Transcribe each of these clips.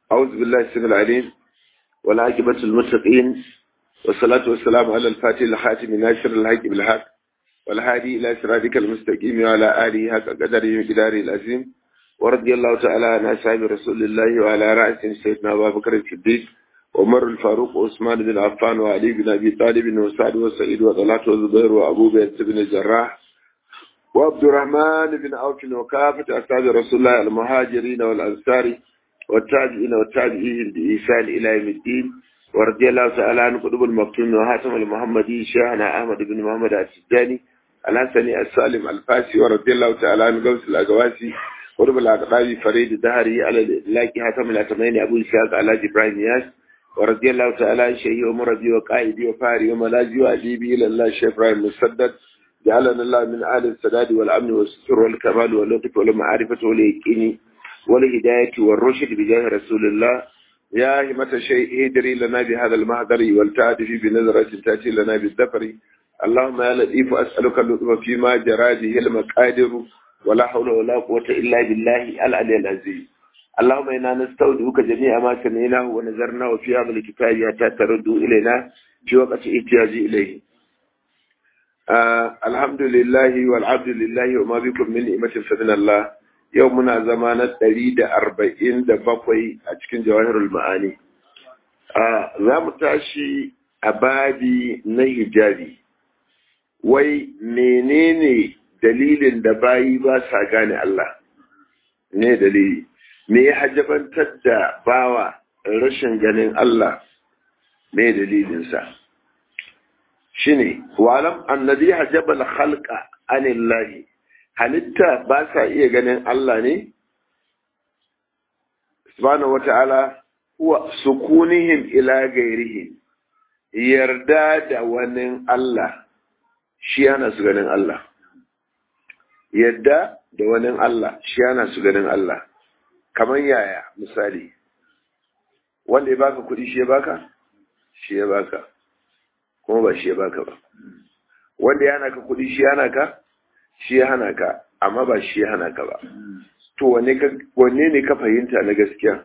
أعوذ بالله السميع العليم والعاقبة المتقين والصلاة والسلام على الفاتح الخاتم ناصر الحق بالحق والهادي إلى صراطك المستقيم وعلى آله حق قدره وقداره العظيم ورضي الله تعالى عن أصحاب رسول الله وعلى رأسهم سيدنا أبا بكر الصديق عمر الفاروق وعثمان بن عفان وعلي بن أبي طالب وسعد وسعيد وطلحة وزبير وأبو بكر بن الجراح وعبد الرحمن بن عوف وكافة أصحاب رسول الله المهاجرين والأنصار والتابعين والتابعين بإحسان إلى يوم الدين ورضي الله تعالى عن قطب المكتوم وهاتم المحمدي شيخنا أحمد بن محمد السجاني الحسني السالم الفاسي ورضي الله تعالى عن قوس الأقواسي قطب الأقطاب فريد الدهري على الإلاك هاتم الأتمين أبو إسحاق على إبراهيم ياس ورضي الله تعالى عن شيخي ومربي وقائدي وفاري وملاذي وأديبي إلى الله الشيخ إبراهيم مسدد جعلنا الله من أهل السداد والأمن والستر والكمال واللطف والمعرفة واليقين والهداية والرشد بجاه رسول الله يا همة الشيء ادري لنا بهذا المهدر والتعدي بنظرة تأتي لنا بالدفر اللهم يا لطيف أسألك اللطف فيما جرى به المقادر ولا حول ولا قوة إلا بالله العلي العزيز اللهم إنا نستودعك جميع ما سمعناه ونذرناه في هذا الكتاب حتى تردوا إلينا في وقت احتياج إليه آه الحمد لله والعبد لله وما بكم من نعمة فمن الله yau muna zama na ɗari da arba'in da bakwai a cikin jawahirul ma'ani. Za mu tashi a babi na hijabi. Wai menene dalilin da bayi ba sa gane Allah? Ne dalili. Me ya hajjabantar da bawa rashin ganin Allah? Me dalilinsa? Shi ne, walam annabi hajjabal halka anillahi. halitta ba sa iya ganin Allah ne? Subhanahu wa ta'ala, wa sukunihim ila gairihim, yarda da wani Allah, shi yana su ganin Allah. Yarda da wani Allah, shi yana su ganin Allah. Kamar yaya, misali, wanda ya baka kuɗi shi ya baka? Shi ya baka, kuma ba shi ya baka ba. Wanda ya hana ka kuɗi shi ya hana ka? shi ya hana ka amma ba shi ya hana ka ba to wanne ne ka fahimta na gaskiya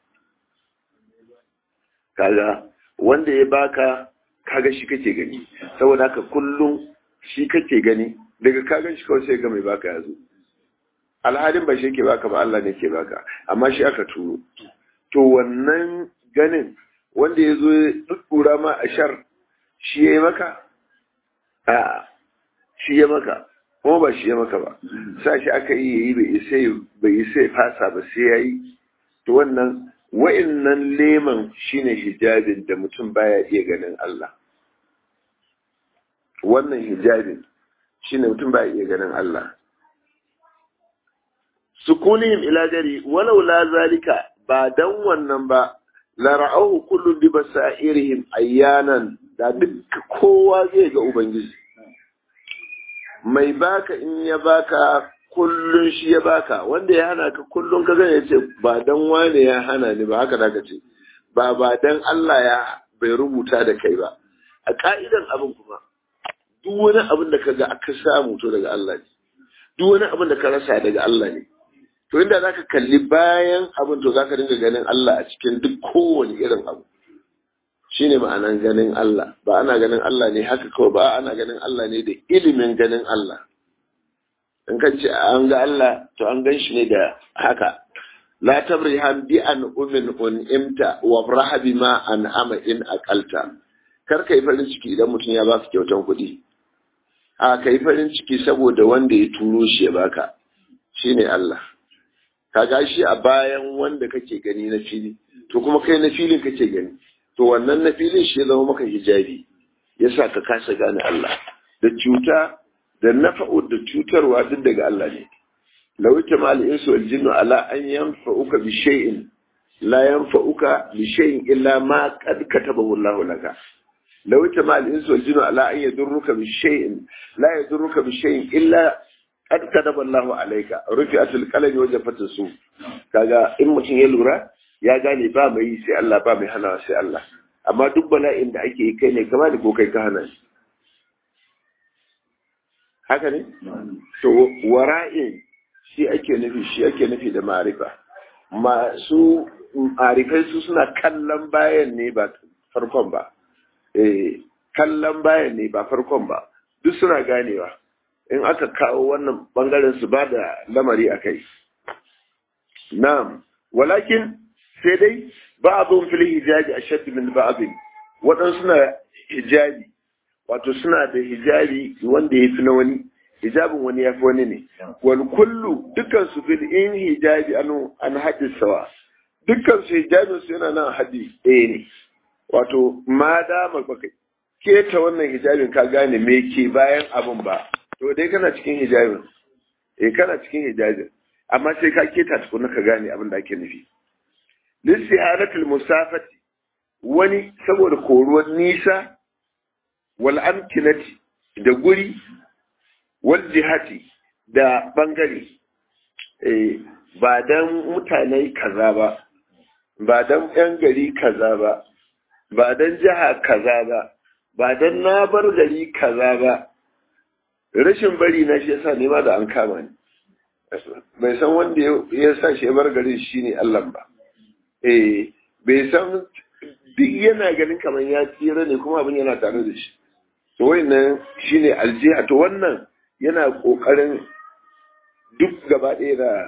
kaga wanda ya baka kaga shi kake gani saboda haka kullum shi kake gani daga kagan shi kawai sai ga mai baka yazo alhalin ba shi ke baka ba Allah ne ke baka amma shi aka turo to wannan ganin wanda ya zo ya dukura ma a shar shi ya yi maka a shi ya maka kuma ba shi ya maka ba sa shi aka yi yayi bai isa ya fasa ba sai ya yi to wannan wa'innan leman shine hijabin da mutum baya iya ganin Allah wannan hijabin shine mutum baya iya ganin Allah sukunihim ila gari walau la zalika ba dan wannan ba la ra'ahu kullu bi basairihim ayyanan da duk kowa zai ga ubangiji mai baka in ya baka kullun shi ya baka wanda ya hana ka kullun ka gane ce ba dan wane ya hana ni ba haka zaka ce ba ba dan Allah ya bai rubuta da kai ba a ka'idan abin kuma duk wani abin da kaga aka samu to daga Allah ne duk wani abin da ka rasa daga Allah ne to inda zaka kalli bayan abin to zaka dinga ganin Allah a cikin duk kowane irin abu shine ma'anan ganin Allah ba ana ganin Allah ne haka kawai ba ana ganin Allah ne da ilimin ganin Allah in ka ce an ga Allah to an gan shi ne da haka la tabrihan bi an umin un imta wa rahabi ma an ama in aqalta kar kai farin ciki idan mutum ya baka kyautan kuɗi a kai farin ciki saboda wanda ya turo shi ya baka shine Allah ka shi a bayan wanda kake gani na fili to kuma kai na filin kake gani to wannan na filin shi ya zama maka hijabi ya sa ka kasa gane Allah da cuta da nafa'u da cutarwa duk daga Allah ne law ma al-insu wal jinnu ala an yanfa'uka bi shay'in la yanfa'uka bi shay'in illa ma qad katabahu Allah laka law ma al-insu wal jinnu ala an yadurruka bi shay'in la yadurruka bi shay'in illa qad kataba Allah alayka rufi'atul qalami wa jafatus su kaga in mutum ya lura ya gane ba mai sai Allah ba mai hana sai Allah amma duk bala'in da ake yi kai ne kama da ko kai ka hana shi haka ne to wara'in shi ake nufi shi ake nufi da ma'arifa masu arifai su suna kallon bayan ne ba farkon ba eh kallon bayan ne ba farkon ba duk suna ganewa in aka kawo wannan bangaren su ba da lamari a kai na'am walakin sai dai ba'dhum fil hijabi ashadd min ba'd waɗansu suna hijabi wato suna da hijabi wanda ya fi na wani hijabin wani ya fi wani ne wal kullu dukkan su fil in hijabi an an hadis sawa dukkan su hijabin su yana nan haddi ɗaya ne wato ma da baka keta wannan hijabin ka gane me ke bayan abin ba to dai kana cikin hijabin eh kana cikin hijabin amma sai ka keta tukuna ka gane abin da ake nufi lissiharatul musafati wani saboda koruwar nisa wal amkinati da guri wal jihati da bangare eh ba dan mutane kaza ba ba dan yan gari kaza ba ba dan jiha kaza ba ba dan na bar gari kaza ba rashin bari na shi yasa ne ma da an kama ni bai san wanda ya sa shi bar garin shine Allah ba eh bai san duk yana ganin kamar ya tsira ne kuma abin yana tare da shi to wannan shine aljiha to wannan yana kokarin duk gaba ɗaya da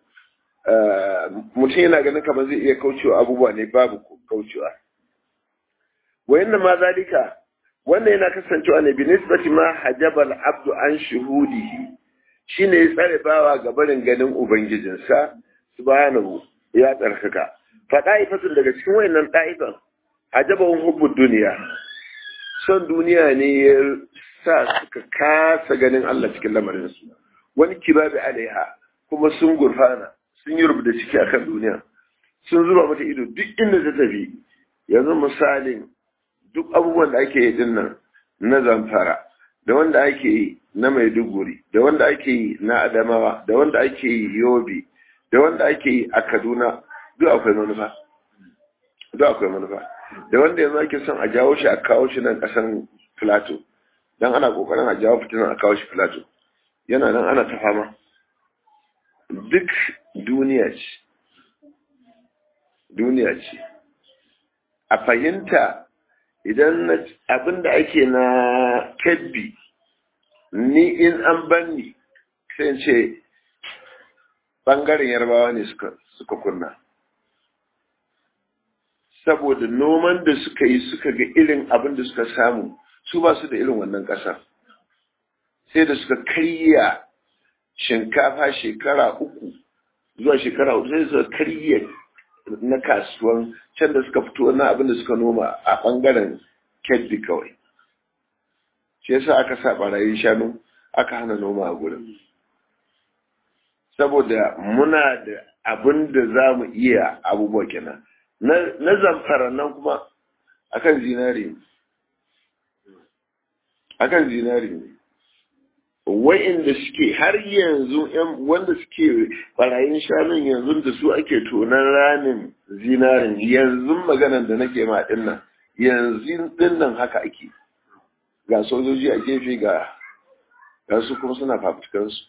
mutum yana ganin kamar zai iya kaucewa abubuwa ne babu kaucewa wayannan ma zalika wannan yana kasancewa ne binisbati ma hajabal abdu an shuhudihi shine ya tsare bawa ga barin ganin ubangijinsa subhanahu ya tsarkaka fa da'ifatun daga cikin wayannan da'ifan hajabahum hubbud duniya son duniya ne ya sa suka kasa ganin Allah cikin lamarin su wani kibabi alaiha kuma sun gurfana sun yi rubuta ciki akan duniya sun zuba mata ido duk inda ta tafi yanzu misalin duk abubuwan da ake yi din nan na zamfara da wanda ake yi na maiduguri da wanda ake yi na adamawa da wanda ake yi yobe da wanda ake yi a kaduna duk akwai manufa duk akwai manufa da wanda yanzu ake son a jawo shi a kawo shi nan kasan filato don ana kokarin a jawo fitinan a kawo shi filato yana nan ana ta fama duk duniya ce duniya ce a fahimta idan abin da ake na kebbi ni in an banni sai ce bangaren yarbawa ne suka kunna saboda noman da suka yi suka ga irin abin da suka samu su ba su da irin wannan ƙasa sai da suka karya shinkafa shekara uku zuwa shekara uku sai suka karya na kasuwan can da suka fito na abin da suka noma a ɓangaren keddi kawai shi yasa aka sa barayin shanu aka hana noma a gurin saboda muna da abin da za mu iya abubuwa kenan na zamfara nan kuma akan zinari akan zinari ne wa'inda suke har yanzu wanda suke barayin shanun yanzu da su ake tonan ranin zinarin yanzu maganan da nake ma dinnan yanzu dinnan haka ake ga sojoji a gefe ga ga su kuma suna fafutukansu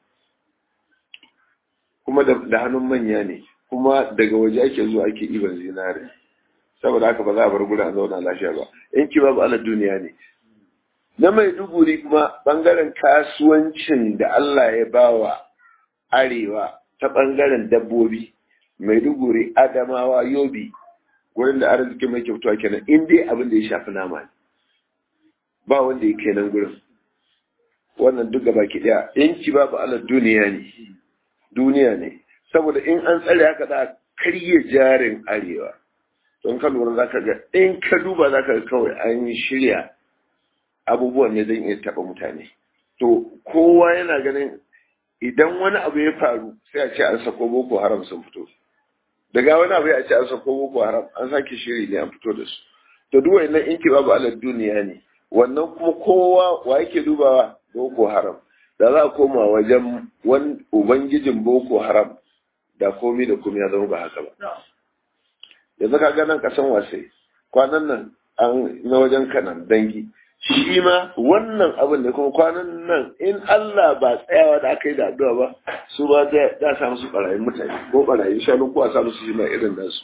kuma da hannun manya ne kuma daga waje ake zuwa ake iban zinari saboda haka ba za a bar gudu a zauna lafiya ba in ki babu ala duniya ne na mai duguri kuma bangaren kasuwancin da Allah ya bawa arewa ta bangaren dabbobi mai duguri adamawa yobi wurin da arziki mai kyautuwa kenan in dai abin da ya shafi nama ne ba wanda ya kenan gurin wannan duk gaba ki daya in ki babu ala duniya ne duniya ne saboda in an tsare haka za karye jarin arewa don ka lura za ka ga in ka duba za ka ga kawai an shirya abubuwan ne zan iya taɓa mutane to kowa yana ganin idan wani abu ya faru sai a ce an sako boko haram sun fito daga wani abu ya ce an sako boko haram an sake shiri ne an fito da su to duk wannan in ki babu alal duniya ne wannan kuma kowa wa yake dubawa boko haram da za a koma wajen wani ubangijin boko haram da komi da komi ya zama ba haka ba yanzu ka ga nan kasan wasai kwanan nan an na wajen kanan dangi shi ma wannan abin da kuma kwanan nan in Allah ba tsayawa da aka yi da addu'a ba su ba da sa musu barayin mutane ko barayin shanu ko a sa musu shi ma irin nasu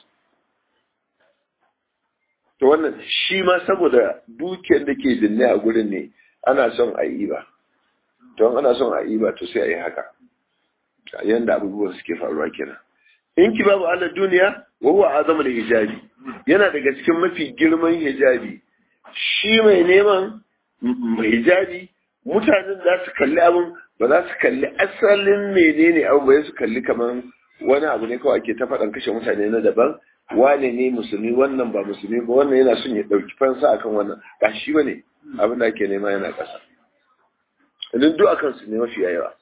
to wannan shi ma saboda dukiyar da ke binne a gurin ne ana son a yi ba don ana son a yi ba to sai a yi haka yanda abubuwan suke faruwa kenan in ki babu Allah duniya wa huwa azama da hijabi yana daga cikin mafi girman hijabi shi mai neman hijabi mutanen za su kalli abin ba za su kalli asalin menene abu ba su kalli kamar wani abu ne kawai ake ta faɗan kashe mutane na daban wane ne musulmi wannan ba musulmi ba wannan yana son ya ɗauki fansa akan wannan ba shi ba ne abin da ake nema yana ƙasa idan duk akan su ne mafi yawa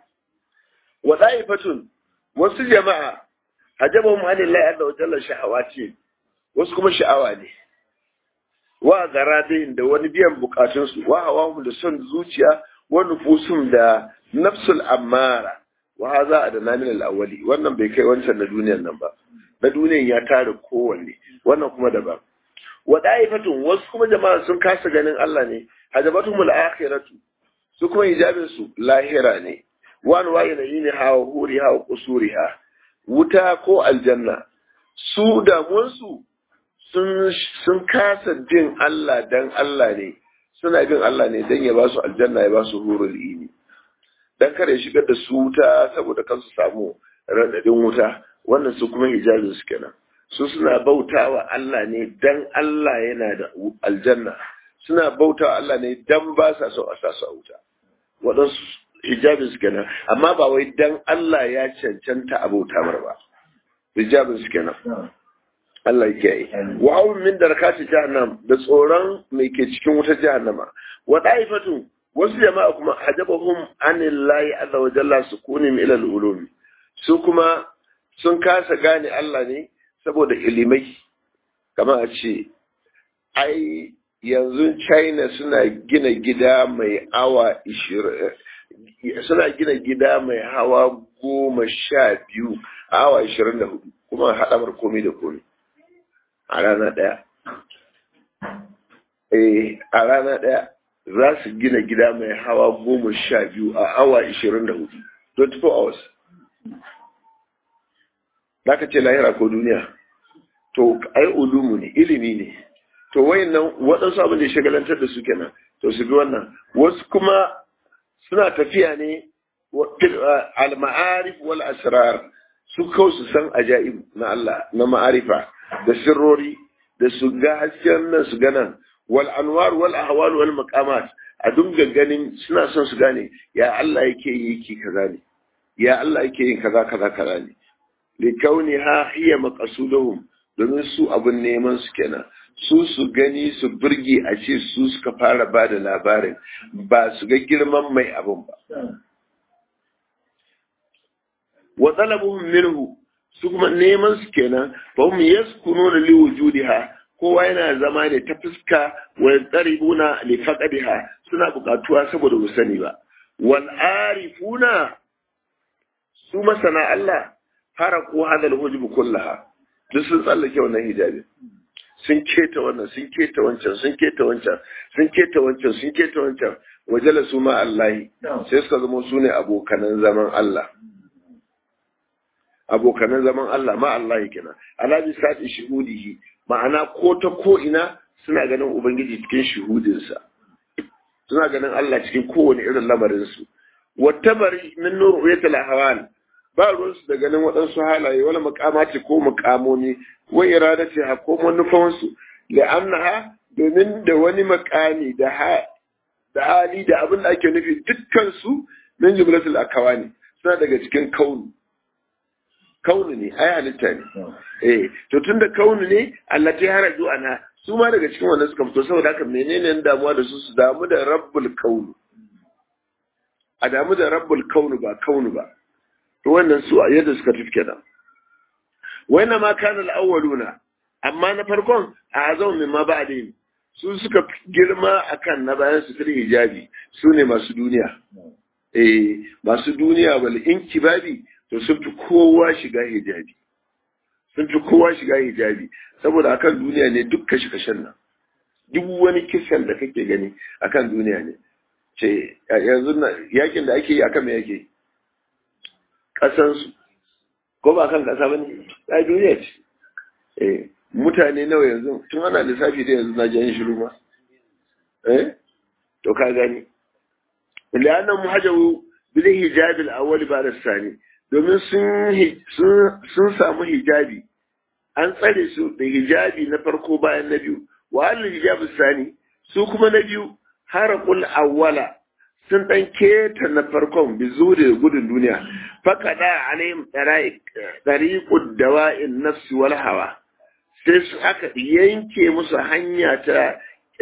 wa fatun wasu jama'a hajabahum anillahi azza wa jalla shahawati wasu kuma sha'awa ne wa garadin da wani biyan bukatunsu wa hawahum da son zuciya wa nufusum da nafsul ammara wa haza adana min al-awwali wannan bai kai wancan na duniyar nan ba na duniyar ya tare kowanne wannan kuma daban wa da'ifatun wasu kuma jama'a sun kasa ganin Allah ne hajabatumul akhiratu su kuma hijabin su lahira ne wa anwa'i ne hawa huri hawa kusuriha wuta ko aljanna su damuwarsu sun kasa bin Allah dan Allah ne suna bin Allah ne dan ya ba su aljanna ya ba su hurul ini dan kare shigar da su wuta saboda kansu samu radadin wuta wannan su kuma hijabin su kenan su suna bautawa Allah ne dan Allah yana da aljanna suna bautawa Allah ne dan ba sa so a sa su a wuta waɗansu hijabin su kenan amma ba wai dan Allah ya cancanta abota mar ba hijabin su kenan Allah ya kiyaye wa hawun min darakati jahannam da tsoron mai ke cikin wutar jahannama wa daifatu wasu jama'a kuma hajabahum anillahi azza wa jalla sukunim ila al-ulum su kuma sun kasa gane Allah ne saboda ilimai kamar a ce ai yanzu China suna gina gida mai awa suna gina gida mai hawa goma sha biyu a awa ishirin da hudu kuma haɗamar komai da komai a rana ɗaya eh a rana ɗaya za su gina gida mai hawa goma sha biyu a awa ishirin da hudu 24 hours za ka ce lahira ko duniya to ai ulumu ne ilimi ne to wayannan waɗansu abin da ya shagalantar da su kenan to su bi wannan wasu kuma suna tafiya ne al-ma'arif wal asrar su kawai su san ajaib na Allah na ma'arifa da sirrori da su ga hasken nan su ganan wal anwar wal ahwal wal maqamat a dunga ganin suna son su gane ya Allah yake yi yake kaza ne ya Allah yake yin kaza kaza kaza ne li kauniha hiya maqsuduhum domin su abun neman su kenan su su gani su burge a ce su suka fara ba da labarin ba su ga girman mai abun ba wa talabuhum minhu su kuma neman su kenan fa hum yaskununa li wujudiha kowa yana zama ne ta fuska wa tsaribuna li faqadiha suna bukatuwa saboda mu sani ba wal arifuna su masana Allah haraku hadal hujub kullaha duk sun tsallake wannan hijabi sun keta wannan sun keta wancan sun keta wancan sun keta wancan sun keta wancan wajala su ma Allah sai suka zama su ne abokanan zaman Allah abokanan zaman Allah ma Allah kenan ala bi sati shuhudihi ma'ana ko ta ko ina suna ganin ubangiji cikin shuhudinsa suna ganin Allah cikin kowane irin lamarin su wattabari min nurriyatil ahwal ba ruwansu da ganin waɗansu halaye wani makamaci ko mukamomi wa iradati ha ko manufansu la'annaha domin da wani makami da da hali da abin da ake nufi dukkan su min jumlatul akawani suna daga cikin kaunu kaunu ne ai halitta ne eh to tunda kaunu ne Allah ta haraju ana su ma daga cikin wannan suka fito saboda haka menene damuwa da su su damu da rabbul kaunu a damu da rabbul kaunu ba kaunu ba to wannan su a yadda suka tafi kenan wannan ma kana al-awwaluna amma na farkon a azau min ma ba'din su suka girma akan na bayan su fil hijabi su ne masu duniya eh masu duniya wal inkibabi to sun fi kowa shiga hijabi sun fi kowa shiga hijabi saboda akan duniya ne duk kashi kashen nan duk wani kisan da kake gani akan duniya ne ce yanzu yakin da ake yi akan me yake kasansu ko ba kan kasa bane ai duniya ce eh mutane nawa yanzu tun ana lissafi da yanzu na jan shiru ma eh to ka gani li'annan muhajabu bil hijab al awwal ba sani domin sun sun samu hijabi an tsare su da hijabi na farko bayan na biyu wa al hijab sani su kuma na biyu haraqul awwala sun dan keta na farkon bi da gudun duniya faqada alaihim tariqud dawa'in nafs wal hawa sai su aka yanke musu hanya ta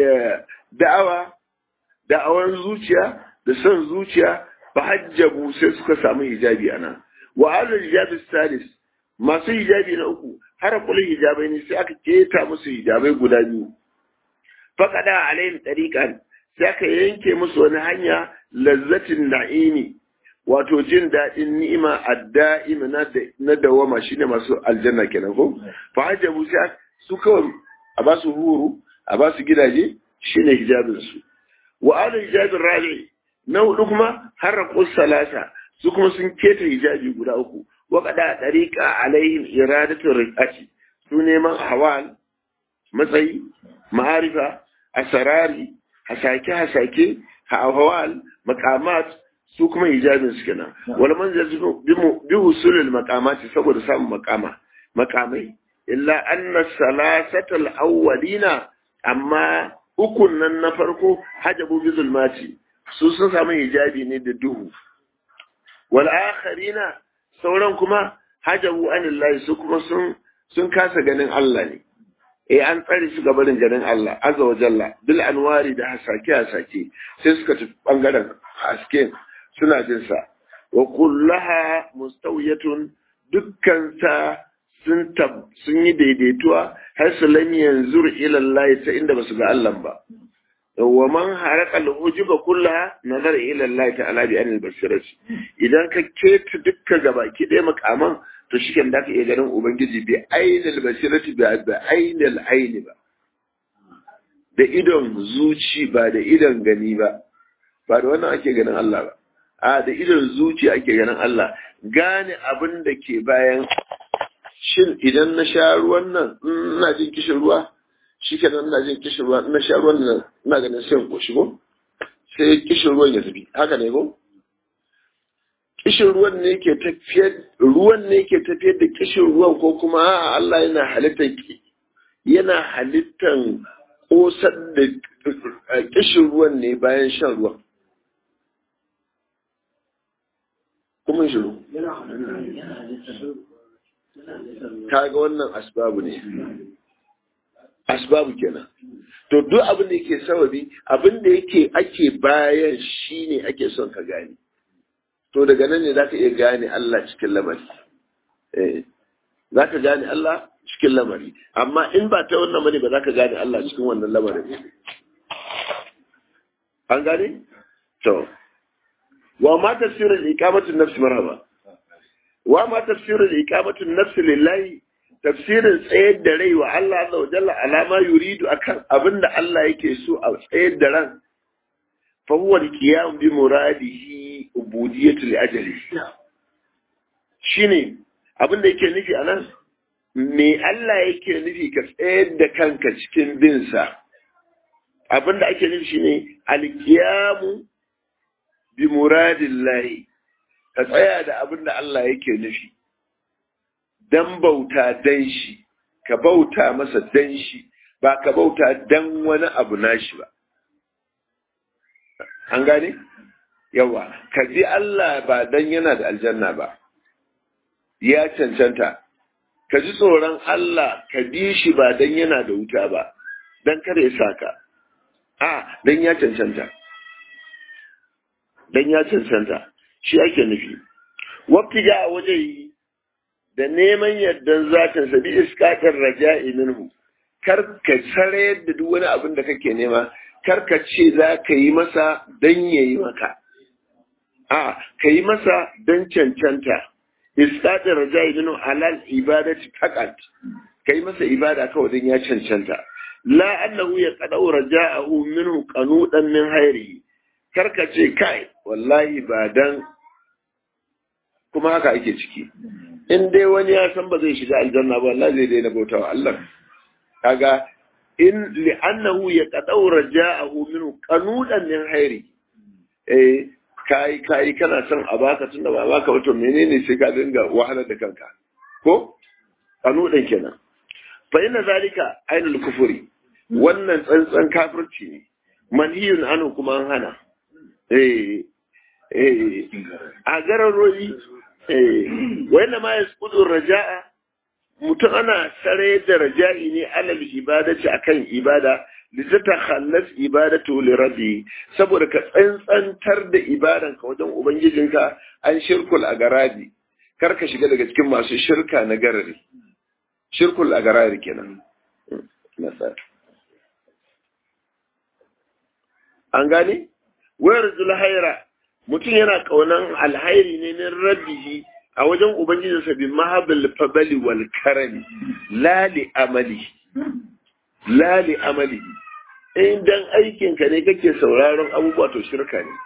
da'awa da'awar zuciya da son zuciya ba hajjabu sai suka samu hijabi ana wa alal hijabi salis masu hijabi na uku har kullu hijabai ne sai aka keta musu hijabai guda biyu faqada alaihim tariqan sai aka yanke musu wani hanya lazzatin na'imi wato jin daɗin ni'ima adda'ima na dawama shine masu aljanna kenan ko fa hajjabu sai su kawai a ba su huru a ba su gidaje shine hijabin su wa ala hijabin rabi na hudu kuma harraqu salasa su kuma sun keta hijabi guda uku wa qada tariqa alaihim iradatu riqati su neman hawal matsayi ma'arifa asarari hasake hasake hawal maqamat su kuma hijabin su kenan wal manzil bi husulil maqamati saboda samun maqama maqamai illa anna salasatal awwalina amma ukun nan na farko hajabu bi zulmati su sun samu hijabi ne da duhu wal akharina sauran kuma hajabu anillahi su kuma sun sun kasa ganin Allah ne eh an tsare su ga barin ganin Allah azza wa jalla bil anwari da hasake hasake sai suka tafi bangaren haske suna jin sa wa kullaha mustawiyatun dukkan ta sun sun yi daidaituwa har su lam yanzur ila Allah ta inda basu ga Allah ba wa man haraka al-ujuba kullaha nazar ila Allah ta'ala bi anil basirati idan ka keta dukkan gabaki ɗaya makaman to shiken da ka iya ganin ubangiji bi ainil basirati bi ainil aini ba da idon zuci ba da idon gani ba ba da wannan ake ganin Allah ba a da idon zuci ake ganin Allah gane abin da ke bayan shin idan na sha ruwan nan ina jin kishin ruwa shi kenan ina jin kishin ruwa na sha ruwan nan ina ganin sai ko shigo sai kishin ruwan ya tafi haka ne ko kishin ruwan ne ke tafiyar ruwan ne ke tafiyar da kishin ruwan ko kuma a'a Allah yana halittar yana halittan kosar da kishin ruwan ne bayan shan ruwan kuma shiru kaga wannan asbabu ne asbabu kenan to duk abin da yake sababi abin da yake ake bayan shine ake son ka gane to daga nan ne zaka iya gane Allah cikin lamari eh zaka gane Allah cikin lamari amma in ba ta wannan bane ba zaka gane Allah cikin wannan lamarin an gane to wa ma tafsirul iqamatu nafs marhaba wa ma tafsirul iqamatu nafs lillahi tafsirin tsayar da rai wa Allah azza wa jalla alama yuridu akan abinda Allah yake so a tsayar da ran fa huwa al-qiyam bi muradihi ubudiyatu li ajali shine abinda yake nufi anan me Allah yake nufi ka tsayar da kanka cikin bin sa abinda ake nufi shine al-qiyam bi muradillahi ka tsaya da abinda Allah yake nufi dan bauta dan shi ka bauta masa dan shi ba ka bauta dan wani abu nashi ba an gane yawa ka ji Allah ba dan yana da aljanna ba ya cancanta ka ji tsoron Allah ka bi shi ba dan yana da wuta ba dan kada ya saka a dan ya cancanta dan ya cancanta shi ake nufi wabtiga a waje yi da neman yardan zatin sa bi iskatar raja'i minhu kar ka sare da duk wani abin da kake nema kar ka ce za ka yi masa dan yayi maka a ka yi masa dan cancanta iskatar raja'i minhu alal ibadati faqat ka yi masa ibada kawai dan ya cancanta la annahu yaqadu raja'ahu minhu qanudan min hayri karka ce kai wallahi ba dan kuma haka ake ciki in dai wani ya san ba zai shiga aljanna ba wallahi zai daina bautawa Allah kaga in li'annahu yaqadu raja'ahu minhu qanudan min hayri eh kai kai kana son a baka tunda ba baka wato menene sai ka dinga wahalar da kanka ko qanudan kenan fa inna zalika ainul kufuri wannan tsantsan kafirci ne manhiyun anu kuma an hana eh eh a gararroyi eh wanda ma yasqudu raja'a mutum ana sare da raja'i ne alal ibadati akan ibada lizata khallas ibadatu li rabbi saboda ka tsantsantar da ibadan ka wajen ubangijinka an shirkul a garabi kar ka shiga daga cikin masu shirka na garari shirkul a garari kenan an gane wayar zulhaira mutum yana kaunan alhairi ne min rabbihi a wajen ubangijinsa bi mahabbil fabali wal karami lali amali lali amali in dan aikin ka ne kake sauraron abubuwa to shirka ne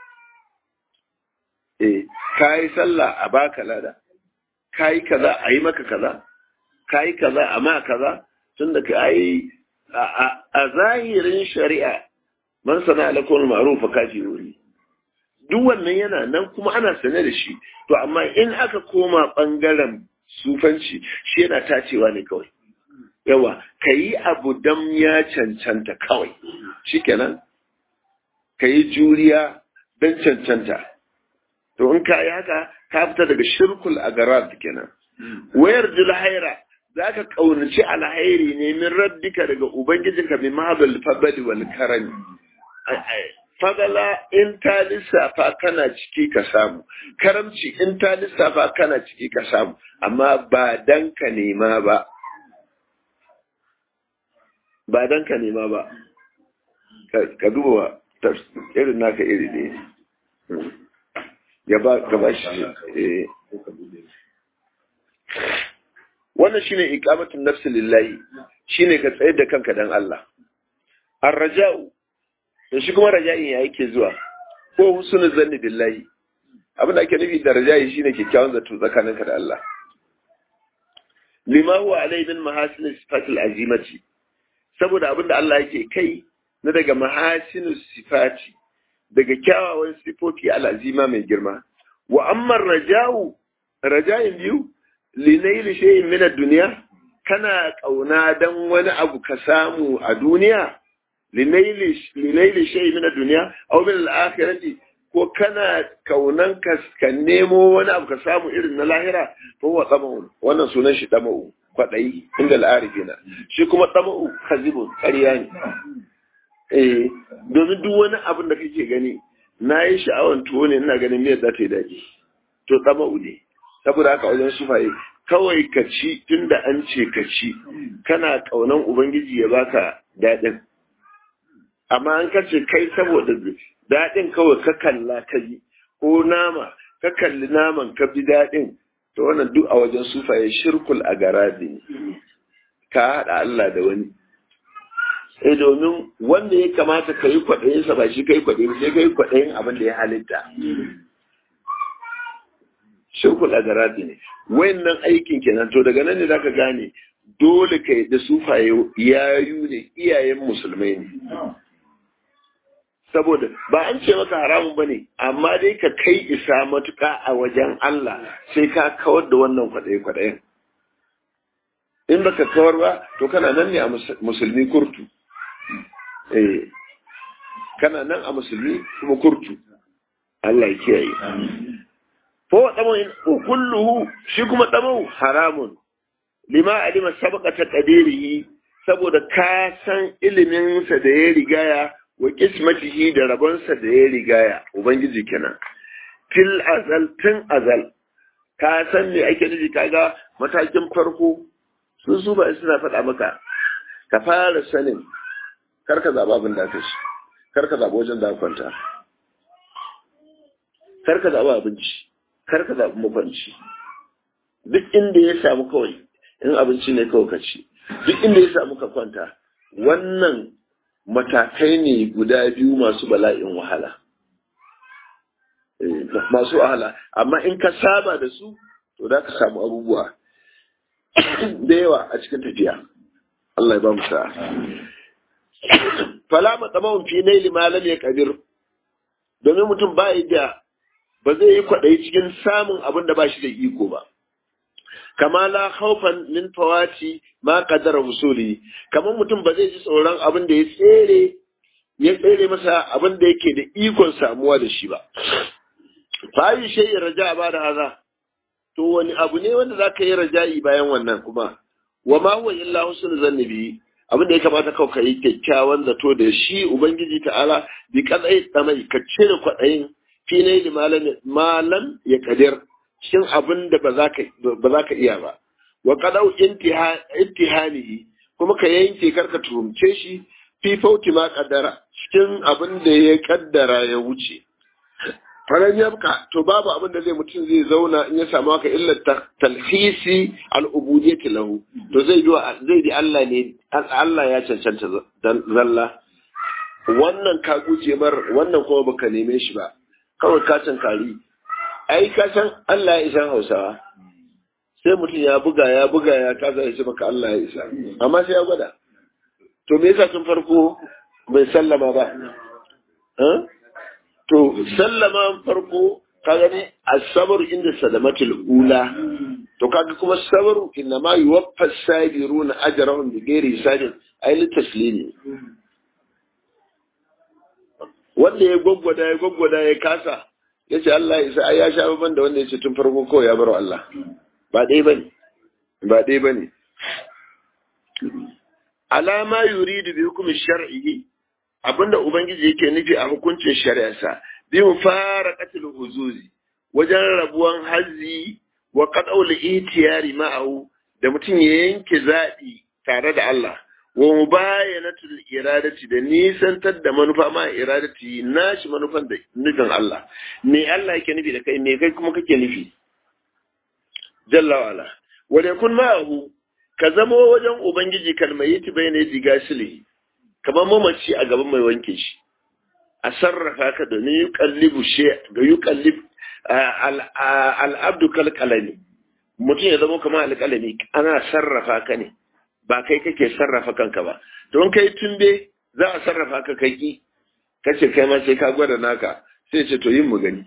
eh kai sallah a baka lada kai kaza a yi maka kaza kai kaza a ma kaza tunda kai a zahirin shari'a man sana alakon ma'ruf kafiruri duk wannan yana nan kuma ana sane da shi to amma in aka koma bangaren sufanci shi yana tacewa ne kawai yawa ka yi abu dam ya cancanta kawai shikenan ka yi juriya don cancanta to in ka yi haka ka fita daga shirkul agarab kenan wayar julhaira za ka ƙaunaci alhairi ne min rabbika daga ubangijinka bi mahabal fabali wal karami fagala in ta lissafa kana ciki ka samu karamci in ta lissafa kana ciki ka samu amma ba dan ka nema ba ba dan ka nema ba ka duba irin naka iri ne ya ba gaba shi wannan shine iqamatun nafsi lillahi shine ka tsayar da kanka dan Allah ar-raja'u to shi kuma raja'i ya yake zuwa ko husnul zanni billahi abin da ake nufi da raja'i shine kyakkyawan zato tsakaninka da Allah lima huwa alai min mahasin sifatil azimati saboda abin da Allah yake kai na daga mahasin sifati daga kyawawan sifofi al'azima mai girma wa amma raja'u raja'in biyu linaili shay'in min ad-dunya kana kauna dan wani abu ka samu a duniya linaili shay min ad-dunya aw min al-akhirati ko kana kaunan ka ka nemo wani abu ka samu irin na lahira fa huwa tamaun wannan sunan shi tamau kwadai inda al-arifina shi kuma tamau kazibun ƙarya ne eh domin duk wani abin da kake gani na yi sha'awan tuwo ne ina ganin miyar za ta yi daɗi to tamau ne saboda haka wajen sufaye kawai ka ci tunda an ce ka ci kana kaunan ubangiji ya baka daɗin amma an kace kai saboda daɗin kawai ka kalla ka yi ko nama ka kalli naman ka bi daɗin to wannan duk a wajen sufaye shirkul a garabi ne ka haɗa Allah da wani eh domin wanda ya kamata ka yi kwaɗayinsa ba shi ka yi kwaɗayin sai ka yi kwaɗayin abin da ya halitta shirkul a garabi ne wayannan aikin kenan to daga nan ne zaka gane dole ka yi da sufaye yayu ne iyayen musulmai ne saboda ba an ce maka haramun ba ne amma dai ka kai isa matuka a wajen Allah sai ka kawar da wannan kwaɗaye-kwaɗayen in baka kawar ba to kana nan ne a musulmi kurtu eh kana nan a musulmi kuma kurtu Allah ya kiyaye fa wa damu kulluhu shi kuma damu haramun lima alima sabaqata qadirihi saboda ka san ilimin sa da ya rigaya wa kismatihi da rabonsa da ya rigaya ubangiji kenan til azal tun azal ka san me ake nufi kaga matakin farko sun su ba suna faɗa maka ka fara sanin kar ka zaɓa abin da ka ci kar ka zaɓa wajen da ka kwanta kar ka zaɓa abinci kar ka zaɓi makwanci duk inda ya samu kawai in abinci ne kawai ka ci duk inda ya samu ka kwanta wannan matakai ne guda biyu masu bala'in wahala masu wahala amma in ka saba da su to za ka samu abubuwa da yawa a cikin tafiya Allah ya ba mu sa'a fala matsamawun fi naili malam ya kabir domin mutum ba da ba zai yi kwaɗayi cikin samun abin da ba shi da iko ba kama la haufan min fawati ma qadara husuli kamar mutum ba zai ji tsoron abin da ya tsere ya tsere masa abin da yake da ikon samuwa da shi ba fa yi shay raja ba da haza to wani abu ne wanda zaka yi raja'i bayan wannan kuma wa ma huwa illa husnul zanni bi abin da ya kamata kawai ka yi kyakkyawan zato da shi ubangiji ta'ala bi kadai tsamai ka cire kwaɗayin fi ne malam ya kadir cikin abin da ba za ka iya ba wa kadau intihanihi kuma ka yanke karka turumce shi fi fauti ma kaddara cikin abin da ya kaddara ya wuce faran yabka to babu abin da zai mutum zai zauna in ya samu haka illa talhisi al'ubudiyyati lahu to zai zai di Allah ne Allah ya cancanta zalla wannan ka guje mar wannan kuma baka neme shi ba kawai ka kari ai ka san Allah ya isa Hausawa sai mutum ya buga ya buga ya kasa ya ce maka Allah ya isa amma sai ya gwada to me yasa tun farko bai sallama ba to sallama farko ka gani asabar inda salamatul ula to kaga kuma sabaru inna ma yuwaffa sabiruna ajrahum bi ghairi hisabin ay li taslimi wanda ya gwaggwada ya gwaggwada ya kasa ya ce Allah ya isa ai ya sha ban da wanda ya ce tun farko kawai ya bar Allah ba dai bane ba dai bane alama yuridu bi hukmi shar'i abinda ubangiji yake nufi a hukuncin shari'arsa bi mufaraqatil huzuzi wajen rabuwan hazzi wa qad'ul itiyari ma'ahu da mutum ya yanke zaɓi tare da Allah wa mubayanatul iradati da nisantar da manufa ma iradati nashi manufan da nufin Allah me Allah yake nufi da kai me kai kuma kake nufi jalla wala wa yakun ma'ahu ka zama wajen ubangiji kalmayiti bayna digasili kamar mamaci a gaban mai wanke shi a sarrafa ka da ni yuqallibu shi ga yuqallib al-abdu kalqalami mutum ya zama kamar alƙalami ana sarrafa ka ne ba kai kake sarrafa kanka ba don kai tumbe za a sarrafa ka kai ki kace kai ma sai ka gwada naka sai ce to yin mu gani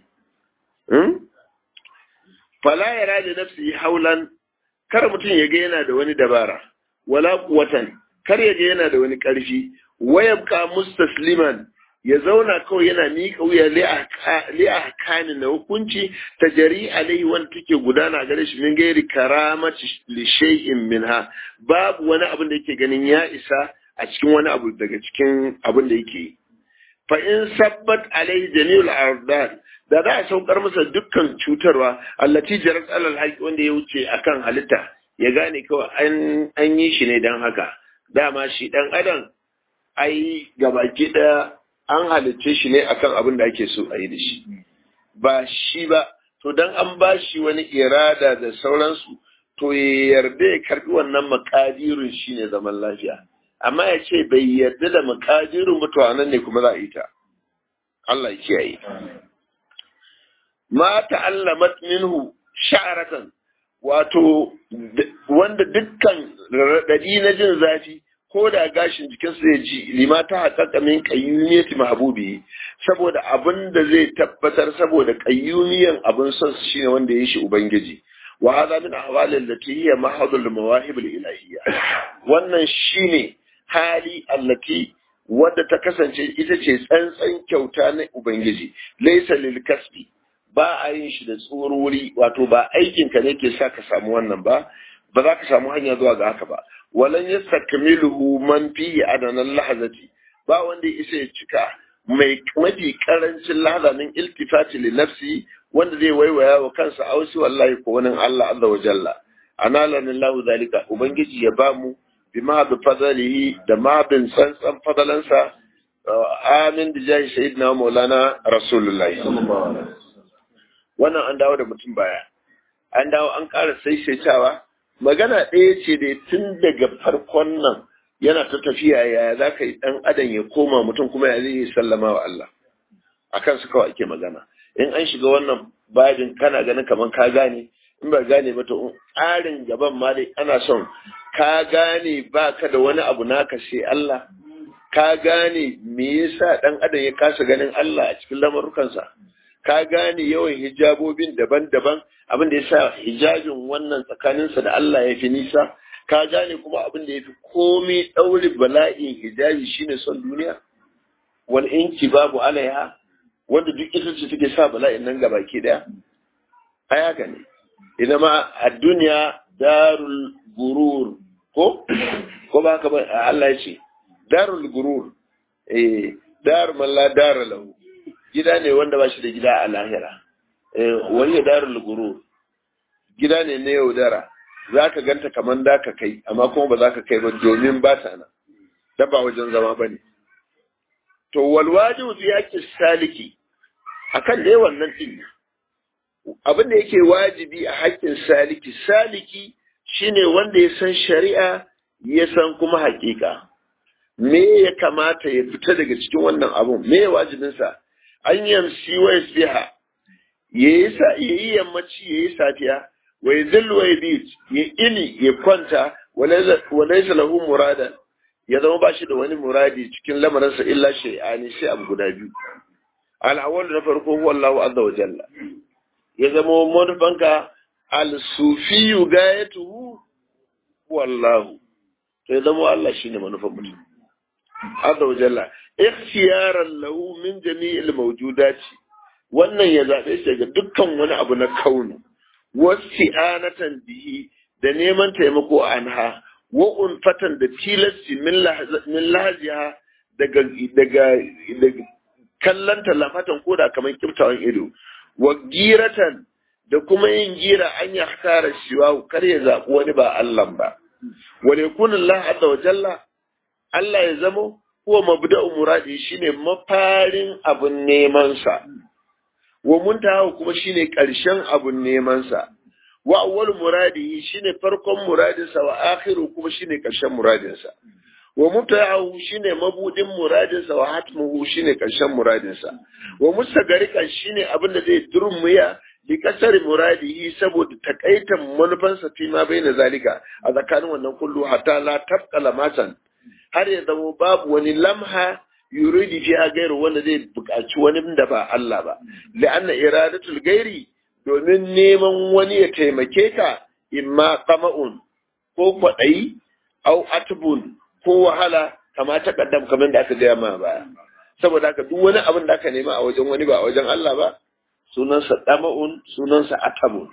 fala yara da nafsi haulan kar mutum ya ga yana da wani dabara wala quwatan kar ya ga yana da wani karfi wayabka mustasliman ya zauna kawai yana miƙa wuya li ahkani na hukunci ta jari alaihi wanda take gudana gare shi min gairi karamati li shay'in minha babu wani abin da yake ganin ya isa a cikin wani abu daga cikin abin da yake yi fa in sabbat alaihi jami'ul ardan da za a saukar masa dukkan cutarwa allati jarat alal haqi wanda ya wuce akan halitta ya gane kawai an an yi shi ne dan haka dama shi dan adam ai gabaki daya an halicce shi ne akan abin da ake so a yi da shi ba shi ba to dan an ba shi wani irada da sauransu to ya yarda ya karbi wannan makadirin shi ne zaman lafiya amma ya ce bai yarda da makadirin mutuwa nan ne kuma za a yi ta Allah ya kiyaye ma ta'allamat minhu sha'aratan wato wanda dukkan raɗaɗi na jin zafi ko da gashin jikinsa zai ji lima ta haƙaƙa min ƙayyumiyati mahbubi saboda abin da zai tabbatar saboda ƙayyumiyan abin son su shine wanda ya shi ubangiji wa hadha min ahwalil lati hiya mahadul mawahib ilahiyya wannan shine hali allati wadda ta kasance ita ce tsantsan kyauta na ubangiji laysa lil kasbi ba a yin shi da tsorori wato ba aikin ka ne ke sa ka samu wannan ba ba za ka samu hanya zuwa ga haka ba walan yastakmiluhu man fihi adanan lahazati ba wanda isa ya cika mai mafi karancin lahazanin iltifati li nafsi wanda zai waiwaya wa kansa ausi wallahi ko wani Allah azza wa jalla analana lahu zalika ubangiji ya bamu bima bi fadlihi da ma bin tsantsan fadalansa amin bi jahi sayyidina maulana rasulullahi wannan an dawo da mutum baya an dawo an ƙara saisaitawa magana ɗaya ce da tun daga farkon nan yana ta tafiya ya za ka yi ɗan adam ya koma mutum kuma ya zai sallama wa Allah a kansu kawai ake magana in an shiga wannan babin kana ganin kamar ka gane in ba gane ba to tsarin gaban ma dai ana son ka gane ba ka da wani abu naka sai Allah ka gane me yasa ɗan adam ya kasa ganin Allah a cikin lamarukansa ka gane yawan hijabobin daban-daban abin da ya sa hijabin wannan tsakaninsa da Allah ya fi nisa ka gane kuma abin da ya fi komai ɗaure bala'in hijabi shine son duniya wal inki babu alaiha wanda duk ita ce take sa bala'in nan gaba ke daya ai haka ne ina ma a duniya darul gurur ko ko ba haka ba Allah ya ce darul gurur eh dar man la dar lahu gida ne wanda ba shi da gida a lahira eh wani darul gurur gida ne na yaudara za ka ganta kamar da ka kai amma kuma ba za ka kai ba domin ba ta nan dabba wajen zama ba ne to walwajibu fi yake saliki akan dai wannan din abin da yake wajibi a haƙƙin saliki saliki shine wanda ya san shari'a ya san kuma haƙiƙa me ya kamata ya fita daga cikin wannan abun me ya wajibinsa an yamsi wa yasbiha yayi sa yayi yammaci yayi safiya wa yadhillu wa yabit ya ini ya kwanta wa laysa lahu muradan ya zama ba shi da wani muradi cikin lamarinsa illa shay'ani sai abu guda biyu al-awwal na farko huwa Allahu azza wa jalla ya zama manufanka al-sufiyu gayatuhu huwa Allahu to ya zama Allah shine manufan mutum azza wa jalla ikhtiyaran lahu min jami'il mawjudati wannan ya zabe shi daga dukkan wani abu na kaunu wasti'anatan bihi da neman taimako anha wa unfatan da tilasti min lahajiha daga daga daga kallanta lafatan koda kamar kiftawan ido wa giratan da kuma yin gira an ya tara shiwa kar ya zaɓi wani ba Allah ba wa yakun Allah azza wa jalla Allah ya zamo huwa mabda'u muradi shine mafarin abun neman sa wa muntaha kuma shine ƙarshen abun neman sa wa awwal muradihi shine farkon muradinsa wa akhiru kuma shine ƙarshen muradinsa wa mubta'ahu shine mabudin muradinsa wa hatmuhu shine ƙarshen muradinsa wa mustagarikan shine abin da zai durmuya li kasar muradihi saboda takaitan manufansa fi ma baina zalika a tsakanin wannan kullu hatta la tabqa lamatan har ya zama babu wani lamha yuridi fiha gairu wanda zai buƙaci wani da ba Allah ba li'anna iradatul gairi domin neman wani ya taimake ka imma qama'un ko kwaɗayi au atbun ko wahala kama ta kaddam kamar da aka gaya ma baya saboda haka duk wani abin da aka nema a wajen wani ba a wajen Allah ba sunansa dama'un sunansa atabun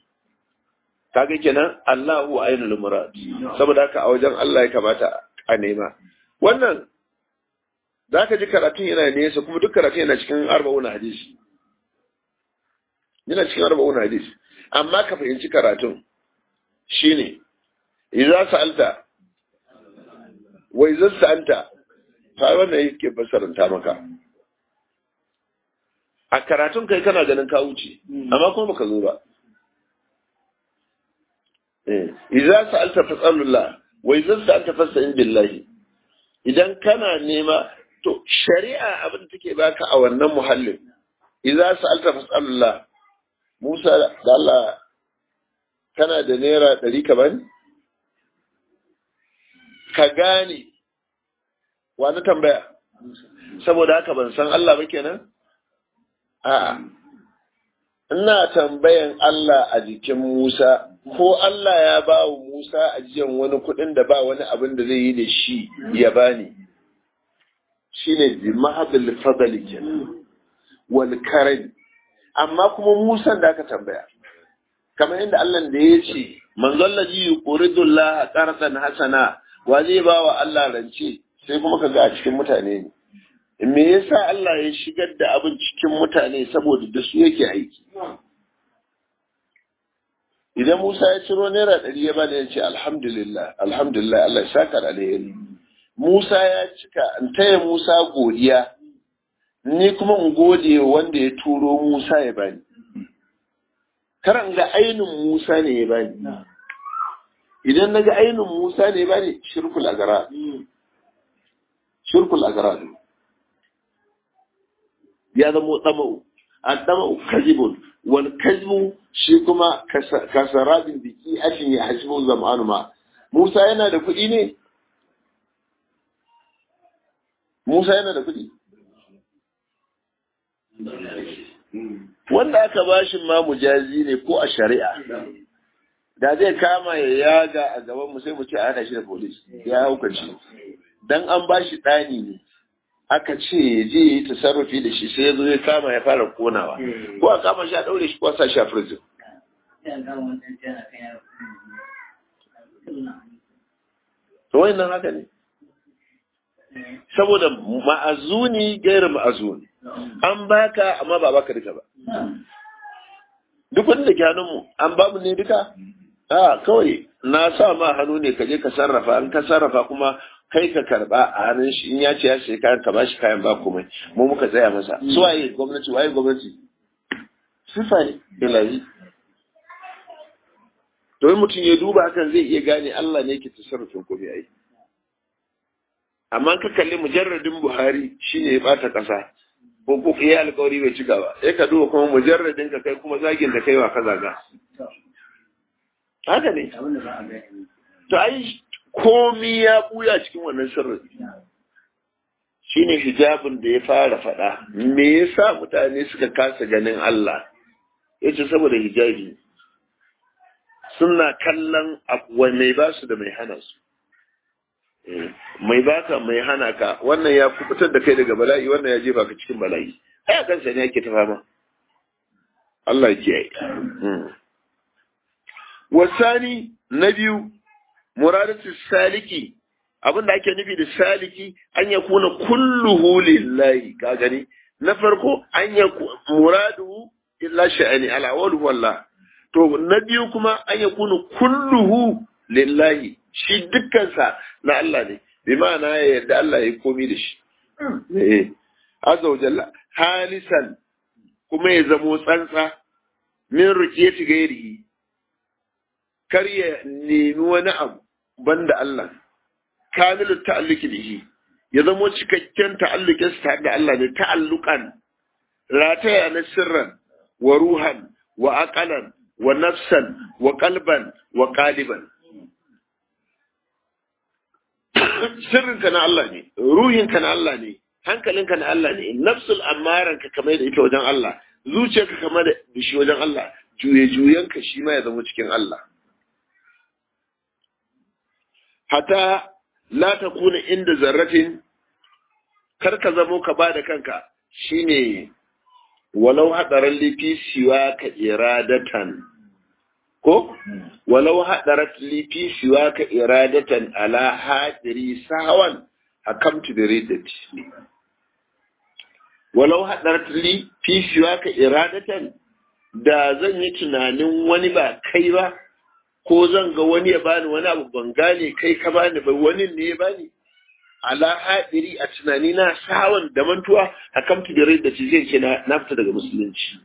kaga kenan Allahu ainul murad saboda haka a wajen Allah ya kamata a nema wannan zaka ji karatun yana nesa kuma duk karatun yana cikin arba'una hadisi yana cikin arba'un hadis amma ka fahimci karatun shine idza sa'alta wa idza sa'alta fa wannan yake basaranta maka a karatun kai kana ganin ka wuce amma kuma baka zo ba eh idza sa'alta fas'alullah wa idza sa'alta fas'al billahi idan kana nema to shari'a abin da take baka a wannan muhallin idza sa'alta fas'alullah Musa da Allah kana da naira ɗari ka bani? Ka gane, wani tambaya, saboda haka ban san Allah ba kenan? A'a, ina tambayan Allah a jikin Musa, ko Allah ya ba wa Musa ajiyan wani kuɗin da ba wani abin da zai yi da shi ya bani. Shi ne bi mahabil fadali kenan, wal karami. amma kuma Musan da aka tambaya kamar inda Allah da ya ce manzon laji yuqridullah qardan hasana wa zai ba wa Allah rance sai kuma kaga a cikin mutane ne me yasa Allah ya shigar da abin cikin mutane saboda da su yake aiki idan Musa ya ciro naira ɗari ya bada ya ce alhamdulillah alhamdulillah Allah ya saka da alheri Musa ya cika in taya Musa godiya ni kuma in gode wanda ya turo Musa ya bani. Karan ga ainin Musa ne ya bani. idan naga ainin Musa ne ba ne shirkul agara shirkul agara ya zama tsamau an tsamau kazibun wal kazbu shi kuma kasarabin biki ashin ya hasibu zamanu ma Musa yana da kuɗi ne Musa yana da kuɗi wanda aka bashi ma mujazi ne ko a shari'a da zai kama ya yaga a gaban mu sai mu ce ana shi da polis ya haukaci dan an bashi ɗani ne aka ce ya je yi tasarrufi da shi sai ya zo ya kama ya fara konawa ko a kama shi a ɗaure shi ko a sa shi a prison to wannan haka ne saboda ma'azuni gairu ma'azuni an baka amma ba baka duka ba duk wanda ke hannunmu an ba mu ne duka a kawai na sa ma hannu ne ka je ka sarrafa in ka sarrafa kuma kai ka karba a hannun shi in ya ce ya sai kayan ka bashi kayan ba komai mu muka tsaya masa su waye gwamnati waye gwamnati sifa ne ilahi to mutum ya duba hakan zai iya gane Allah ne yake tasarrufin komai ai amma ka kalli mujarradin Buhari shine ya bata kasa ko ko ya alƙawari bai cika ba sai ka duba kuma mujarradin ka kai kuma zagin da kai wa ka zaga haka ne to ai komi ya buya cikin wannan sirri shine hijabin da ya fara faɗa me yasa mutane suka kasa ganin Allah yace saboda hijabi suna kallon abu mai ba su da mai hana su mai baka mai hana ka wannan ya kubutar da kai daga bala'i wannan ya jefa ka cikin bala'i ai a kansa ne yake ta fama Allah ya kiyaye wasani na biyu muradatu saliki abinda ake nufi da saliki an ya kuna kulluhu lillahi ka gani na farko an ya muradu illa sha'ani al-awwal wallah to na biyu kuma an ya kuna kulluhu lillahi shi dukkansa na Allah ne bi ma'ana ya yarda Allah ya komi da shi eh azza wa jalla halisan kuma ya zamo tsantsa min rukiyati gairihi kar ya nemi wani abu banda Allah kamilu ta'alluki bihi ya zamo cikakken ta'allukin sa da Allah ne ta'allukan rataya na sirran wa ruhan wa aqalan wa nafsan wa qalban wa qaliban sirrinka na Allah ne ruhinka na Allah ne hankalinka na Allah ne nafsul amaranka kamar da ita wajen Allah zuciyarka kamar da shi wajen Allah juye-juyenka shi ma ya zama cikin Allah hata la ta kuna inda zarratin kar ka zamo ka ba da kanka shine walau hadaran lifi siwa ka iradatan ko walau hadarat lifi siwa ka iradatan ala hadiri sahawan hakamtu da riddati walau hadarat li fi siwa ka iradatan da zan yi tunanin wani ba kai ba ko zan ga wani ya bani wani abu ban gane kai ka bani ba wani ne ya bani ala hadiri a tunani na sawan da mantuwa hakamtu da riddati zai ce na fita daga musulunci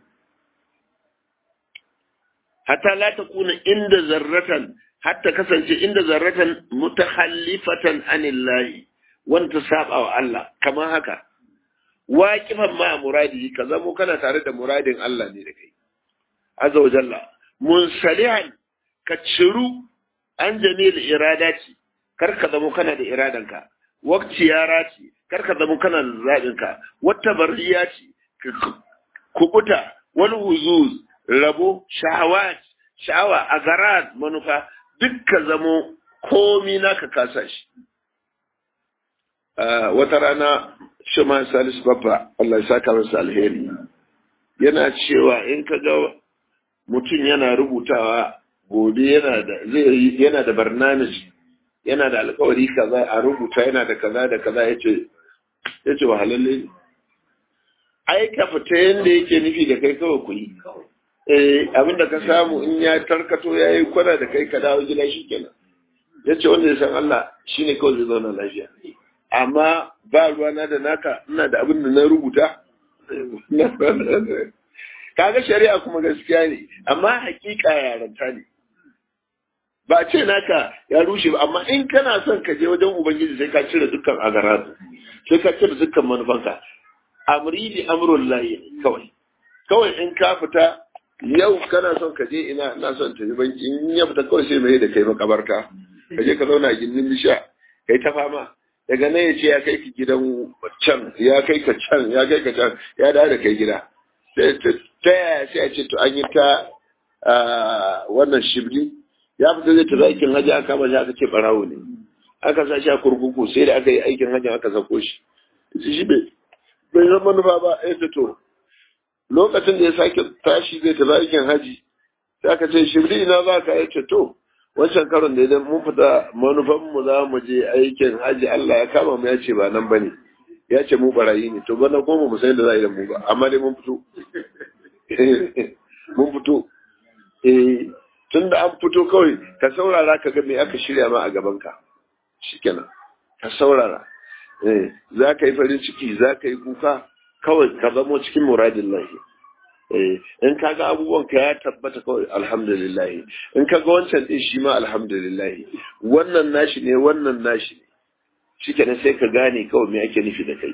hatta la takuna inda zarratan hatta kasance inda zarratan mutakhallifatan anillahi wanda saba wa Allah kamar haka waqifan ma muradi ka zamo kana tare da muradin Allah ne da kai azza wa jalla munsalihan ka ciru an jamil iradati kar ka zamo kana da iradanka waqti yarati kar ka zamo kana da zabinka wata bariyati kubuta wal huzuz rabo shahawat sha'awa a garat manufa dukka zamo komi naka kasa shi wata rana shima salisu babba Allah ya saka masa alheri yana cewa in ka ga mutum yana rubutawa gobe yana da zai yana da barnamij yana da alkawari kaza a rubuta yana da kaza da kaza yace yace wahalalle ne ai ka fita yanda yake nufi da kai kawai ku yi eh abinda ka samu in ya tarkato ya yi kwana da kai ka dawo gida shi kenan ya ce wanda ya san Allah shi ne kawai zai zauna lafiya amma ba ruwana da naka ina da abin da na rubuta kaga shari'a kuma gaskiya ne amma hakika yaranta ne ba a ce naka ya rushe ba amma in kana son ka je wajen ubangiji sai ka cire dukkan agaratu sai ka cire dukkan manufanka amri bi amrul lahi kawai kawai in ka fita yau kana son ka je ina ina son tafi banki in ya fita kawai sai mai da kai makabarta ka je ka zauna a gindin bisha kai ta fama daga nan ya ce ya kai ki gidan can ya kai ka can ya kai ka can ya dawo da kai gida sai ta yaya sai a ce to an yi ta wannan shibli ya fita zai tafi aikin hajji aka kama shi aka ce barawo ne aka sa shi a kurkuku sai da aka yi aikin hajji aka sako shi shi bai bai zama manufa ba ya to lokacin da ya sake tashi zai tafi aikin haji sai aka ce shibli ina za ka yace to wancan karon da idan mun fita manufan mu za mu je aikin haji Allah ya kama mu ya ce ba nan bane ya ce mu barayi ne to bana ko mu san da za a yi da mu ba amma dai mun fito mun fito eh tun da an fito kawai ka saurara ka ga me aka shirya ma a gaban ka shikenan ka saurara eh za ka yi farin ciki za ka yi kuka kawai ka zamo cikin muradin lahi in ka ga abubuwan ka ya tabbata kawai alhamdulillah in ka ga wancan din shi ma alhamdulillah wannan nashi ne wannan nashi ne shi kenan sai ka gane kawai me ake nufi da kai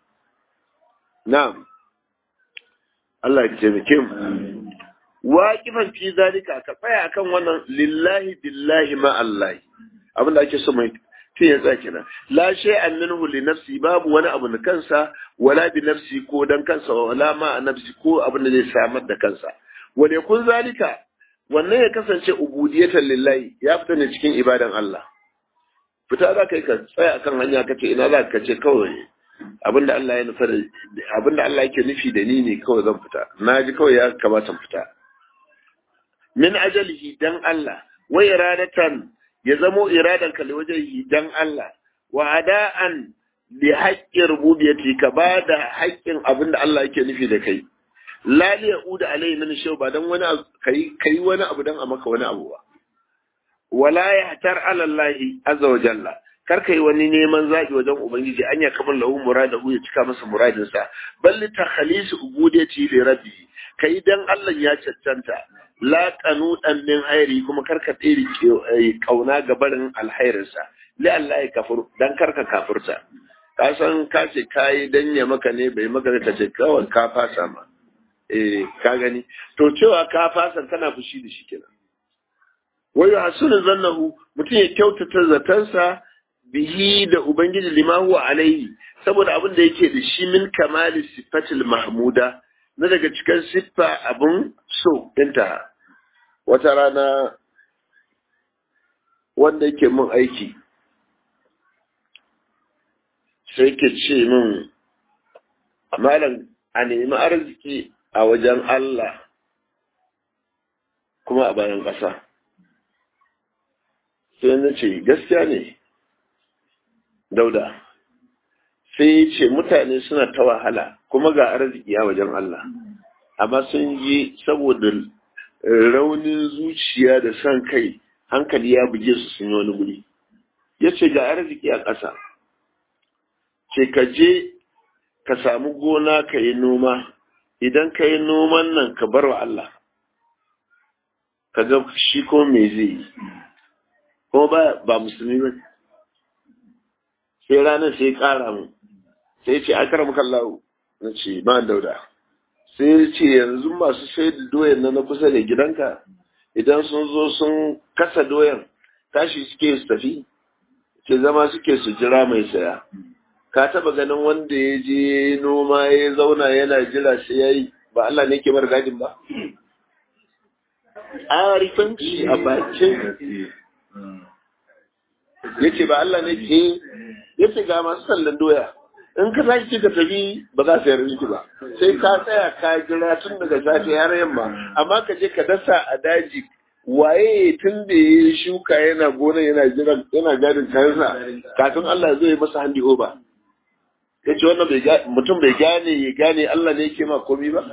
na'am Allah ya taimake mu waqifan fi zalika ka tsaya akan wannan lillahi billahi ma Allah abinda ake so mai tun ya tsaya kenan la shay'an minhu li nafsi babu wani abu na kansa wala bi nafsi ko dan kansa wala ma a nafsi ko abin da zai samar da kansa wale kun zalika wannan ya kasance ubudiyatan lillahi ya fita ne cikin ibadan Allah fita za ka yi ka tsaya akan hanya ka ce ina za ka ce kawai abinda Allah ya nufa abinda Allah yake nufi da ni ne kawai zan fita na ji kawai ya kamata fita min ajalihi dan Allah wa iradatan ya zamo iradan ka wajen dan Allah wa ada'an bi haƙƙin rububiyyati ka ba da haƙƙin abin da Allah yake nufi da kai la li yauda alayhi min shaw ba dan wani kai kai wani abu dan a maka wani abu ba wala yahtar ala Allah azza wa jalla kar kai wani neman zaki wajen ubangiji an ya kamar lahu muradahu ya cika masa muradin sa balli takhalis ubudiyyati li rabbi kai dan Allah ya cancanta la qanudan min hairi kuma karka tsiri kauna ga barin alhairinsa li Allah ya kafur dan karka kafurta ka san ka ce kai dan ya maka ne bai maka ka ce kawai ka fasa ma eh ka gani to cewa ka fasa kana fushi da shi kenan wayu hasunu zannahu mutum ya kyautata zatansa bihi da ubangiji lima huwa alaihi saboda abin da yake da shi min kamali sifatil mahmuda na daga cikin siffa abun so ɗinta wata rana wanda yake mun aiki sai ke ce min malam a nemi arziki a wajen Allah kuma a bayan ƙasa sai na ce gaskiya ne dauda sai ya ce mutane suna ta wahala kuma ga arziki a wajen Allah amma sun yi saboda raunin zuciya da son kai hankali ya buge su sun yi wani guri ya ce ga arziki a ƙasa ce ka je ka samu gona ka yi noma idan ka yi noman nan ka bar wa Allah ka ga shi ko me zai yi kuma ba, ba musulmi ba sai ranar sai ƙara mu sai ce a karamu kallahu na ce ba dauda sai ce yanzu masu sai da doyan na na kusa da gidanka idan sun zo sun kasa doyan tashi suke su tafi ce zama suke su jira mai saya ka taba ganin wanda ya je noma ya zauna yana jira sai ya yi ba Allah ne ke mara gadin ba arifanci a bakin ya ce ba Allah ne ke ya ce ga masu sallan doya in ka tashi ka tafi ba za su yarda miki ba sai ka tsaya ka jira tun daga safe har yamma amma ka je ka dasa a daji waye tun da ya shuka yana gona yana jiran yana gadin kayansa kafin Allah zai masa handi over ya ce wannan mutum bai gane ya gane Allah ne yake ma komi ba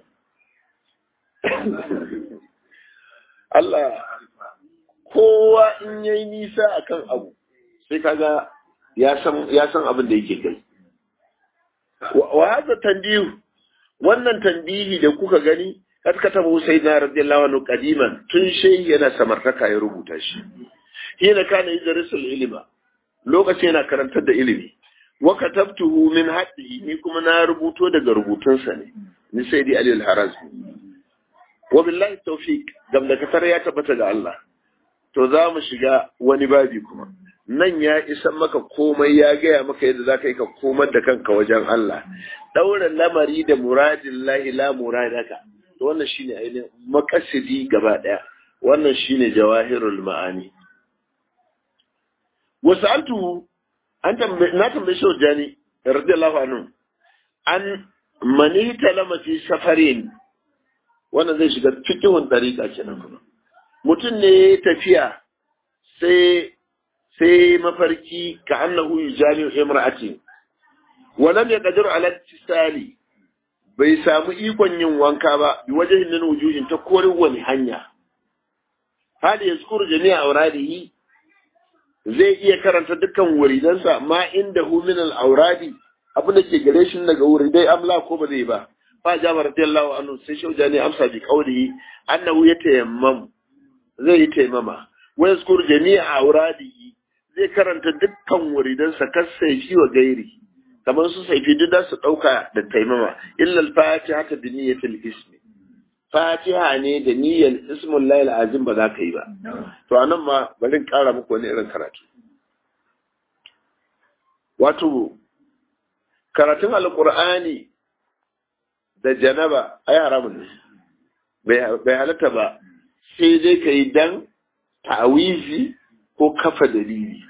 Allah kowa in yayi nisa akan abu sai kaga ya san ya san abin da yake kai wa hadha tanbihu wannan tanbihi da kuka gani kad katabu sayyidina radiyallahu anhu qadiman tun shay yana samartaka ya rubuta shi hina kana yadrisul ilma lokaci yana karantar da ilimi wa katabtuhu min haddihi ni kuma na rubuto daga rubutunsa ne ni sayyidi ali al-harazmi wa billahi tawfiq gamdakatar ya tabbata ga Allah to za mu shiga wani babi kuma nan ya isan maka komai ya gaya maka yadda za ka yi ka komar da kanka wajen Allah ɗaura lamari da muradin lahi la muradaka to wannan shine ainihin makasidi gaba ɗaya wannan shine jawahirul ma'ani wasu antu an na tambaye shi jani radiyallahu anhu an mani talamati safarin wannan zai shiga fikihun dariƙa kenan kuma mutum ne tafiya sai sai mafarki ka annahu yujami imra'ati wa lam yaqdir ala tisali bai samu ikon yin wanka ba bi wajhin min wujuhin ta korin wani hanya hali yazkuru jami'a auradihi zai iya karanta dukkan wuridansa ma inda hu min al auradi abin da ke gare shi daga wuridai amla ko ba zai ba fa jabir radiyallahu anhu sai shaujani amsa bi qawlihi annahu yatayammam zai yi taimama wa yazkuru jami'a auradihi zai karanta dukkan wuridansa kas saifi wa gairi kamar su saifi duk da su ɗauka da taimama illal fatiha ta da niyyatul ismi fatiha ne da niyyar ismun layil azim ba za ka yi ba to anan ma bari in ƙara muku wani irin karatu wato karatun alƙur'ani da janaba ai haramun ne bai halatta ba sai dai ka yi dan ta'awizi ko kafa dalili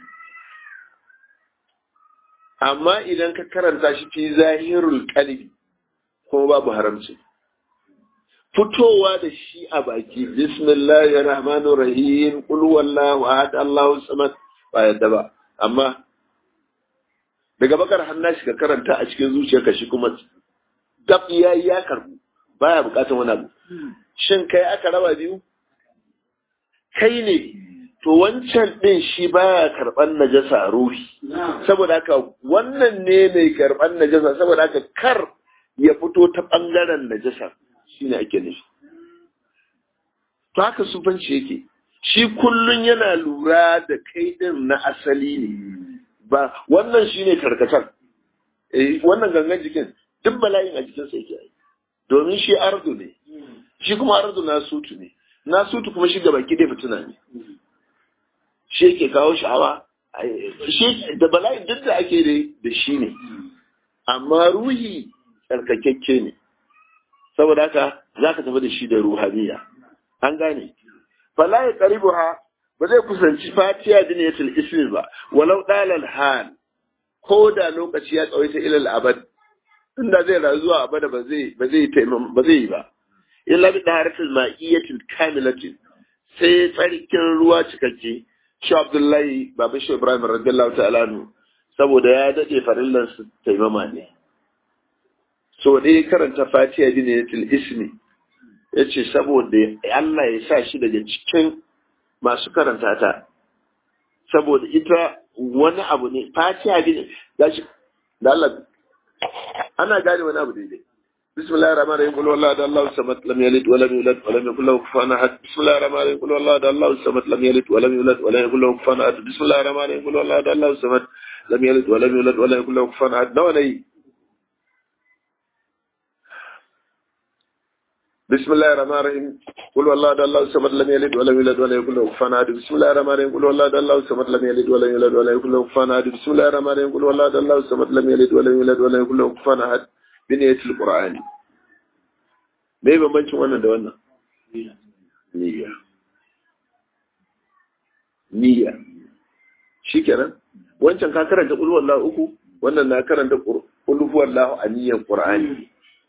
amma idan ka karanta shi fi zahirul qalbi kuma babu haramci fitowa da shi a baki bismillahir rahmanir rahim qul huwallahu ahad allahu samad ba yadda ba amma daga bakar hannashi ka karanta a cikin zuciyarka shi kuma dab yayi ya karbu baya bukatar wani abu shin kai aka raba biyu kai ne to wancan ɗin shi baya karɓar najasa ruhi saboda haka wannan ne mai karɓar najasa saboda haka kar ya fito ta ɓangaren najasa shine ake nufi to haka sufanci yake shi kullun yana lura da kai ɗin na asali ne ba wannan shine karkatar eh wannan gangan jikin duk bala'in a jikinsa yake yi domin shi ardu ne shi kuma ardu na sutu ne na sutu kuma shi gaba ki fituna ne shi yake kawo sha'awa shi da bala'in duk da ake da shi ne amma ruhi tsarkakakke ne saboda haka za ka tafi da shi da ruhaniya an gane fala ya karibu ha ba zai kusanci fatiya diniyatul ismi ba walau dalal hal ko da lokaci ya tsawaita ilal abad inda zai rayu zuwa abada ba zai ba zai ba zai yi ba illa bi daharatul ma'iyyatil kamilatin sai tsarkin ruwa cikakke shi Abdullahi Baba Shi Ibrahim radiyallahu ta'ala nu saboda ya dade farillan su taimama ne so dai karanta Fatiha bi ne til ismi yace saboda Allah ya sa shi daga cikin masu karanta ta saboda ita wani abu ne Fatiha bi ne gashi da Allah ana gane wani abu daidai بسم الله الرحمن الرحيم قل والله ده الله الصمد لم يلد ولم يولد ولم يكن له كفوا احد بسم الله الرحمن الرحيم قل والله ده الله الصمد لم يلد ولم يولد ولم يكن له كفوا احد بسم الله الرحمن الرحيم قل والله ده الله الصمد لم يلد ولم يولد ولم يكن له كفوا احد نوى ني بسم الله الرحمن الرحيم قل والله ده الله الصمد لم يلد ولم يولد ولم يكن له كفوا احد بسم الله الرحمن الرحيم قل والله ده الله الصمد لم يلد ولم يولد ولم يكن له كفوا احد بسم الله الرحمن الرحيم قل والله ده الله الصمد لم يلد ولم يولد ولم يكن له كفوا احد بنية القرآن me bambancin wannan da wannan niyya niyya shikenan wancan ka karanta qul wallahu uku wannan na karanta qul huwallahu a niyyar qur'ani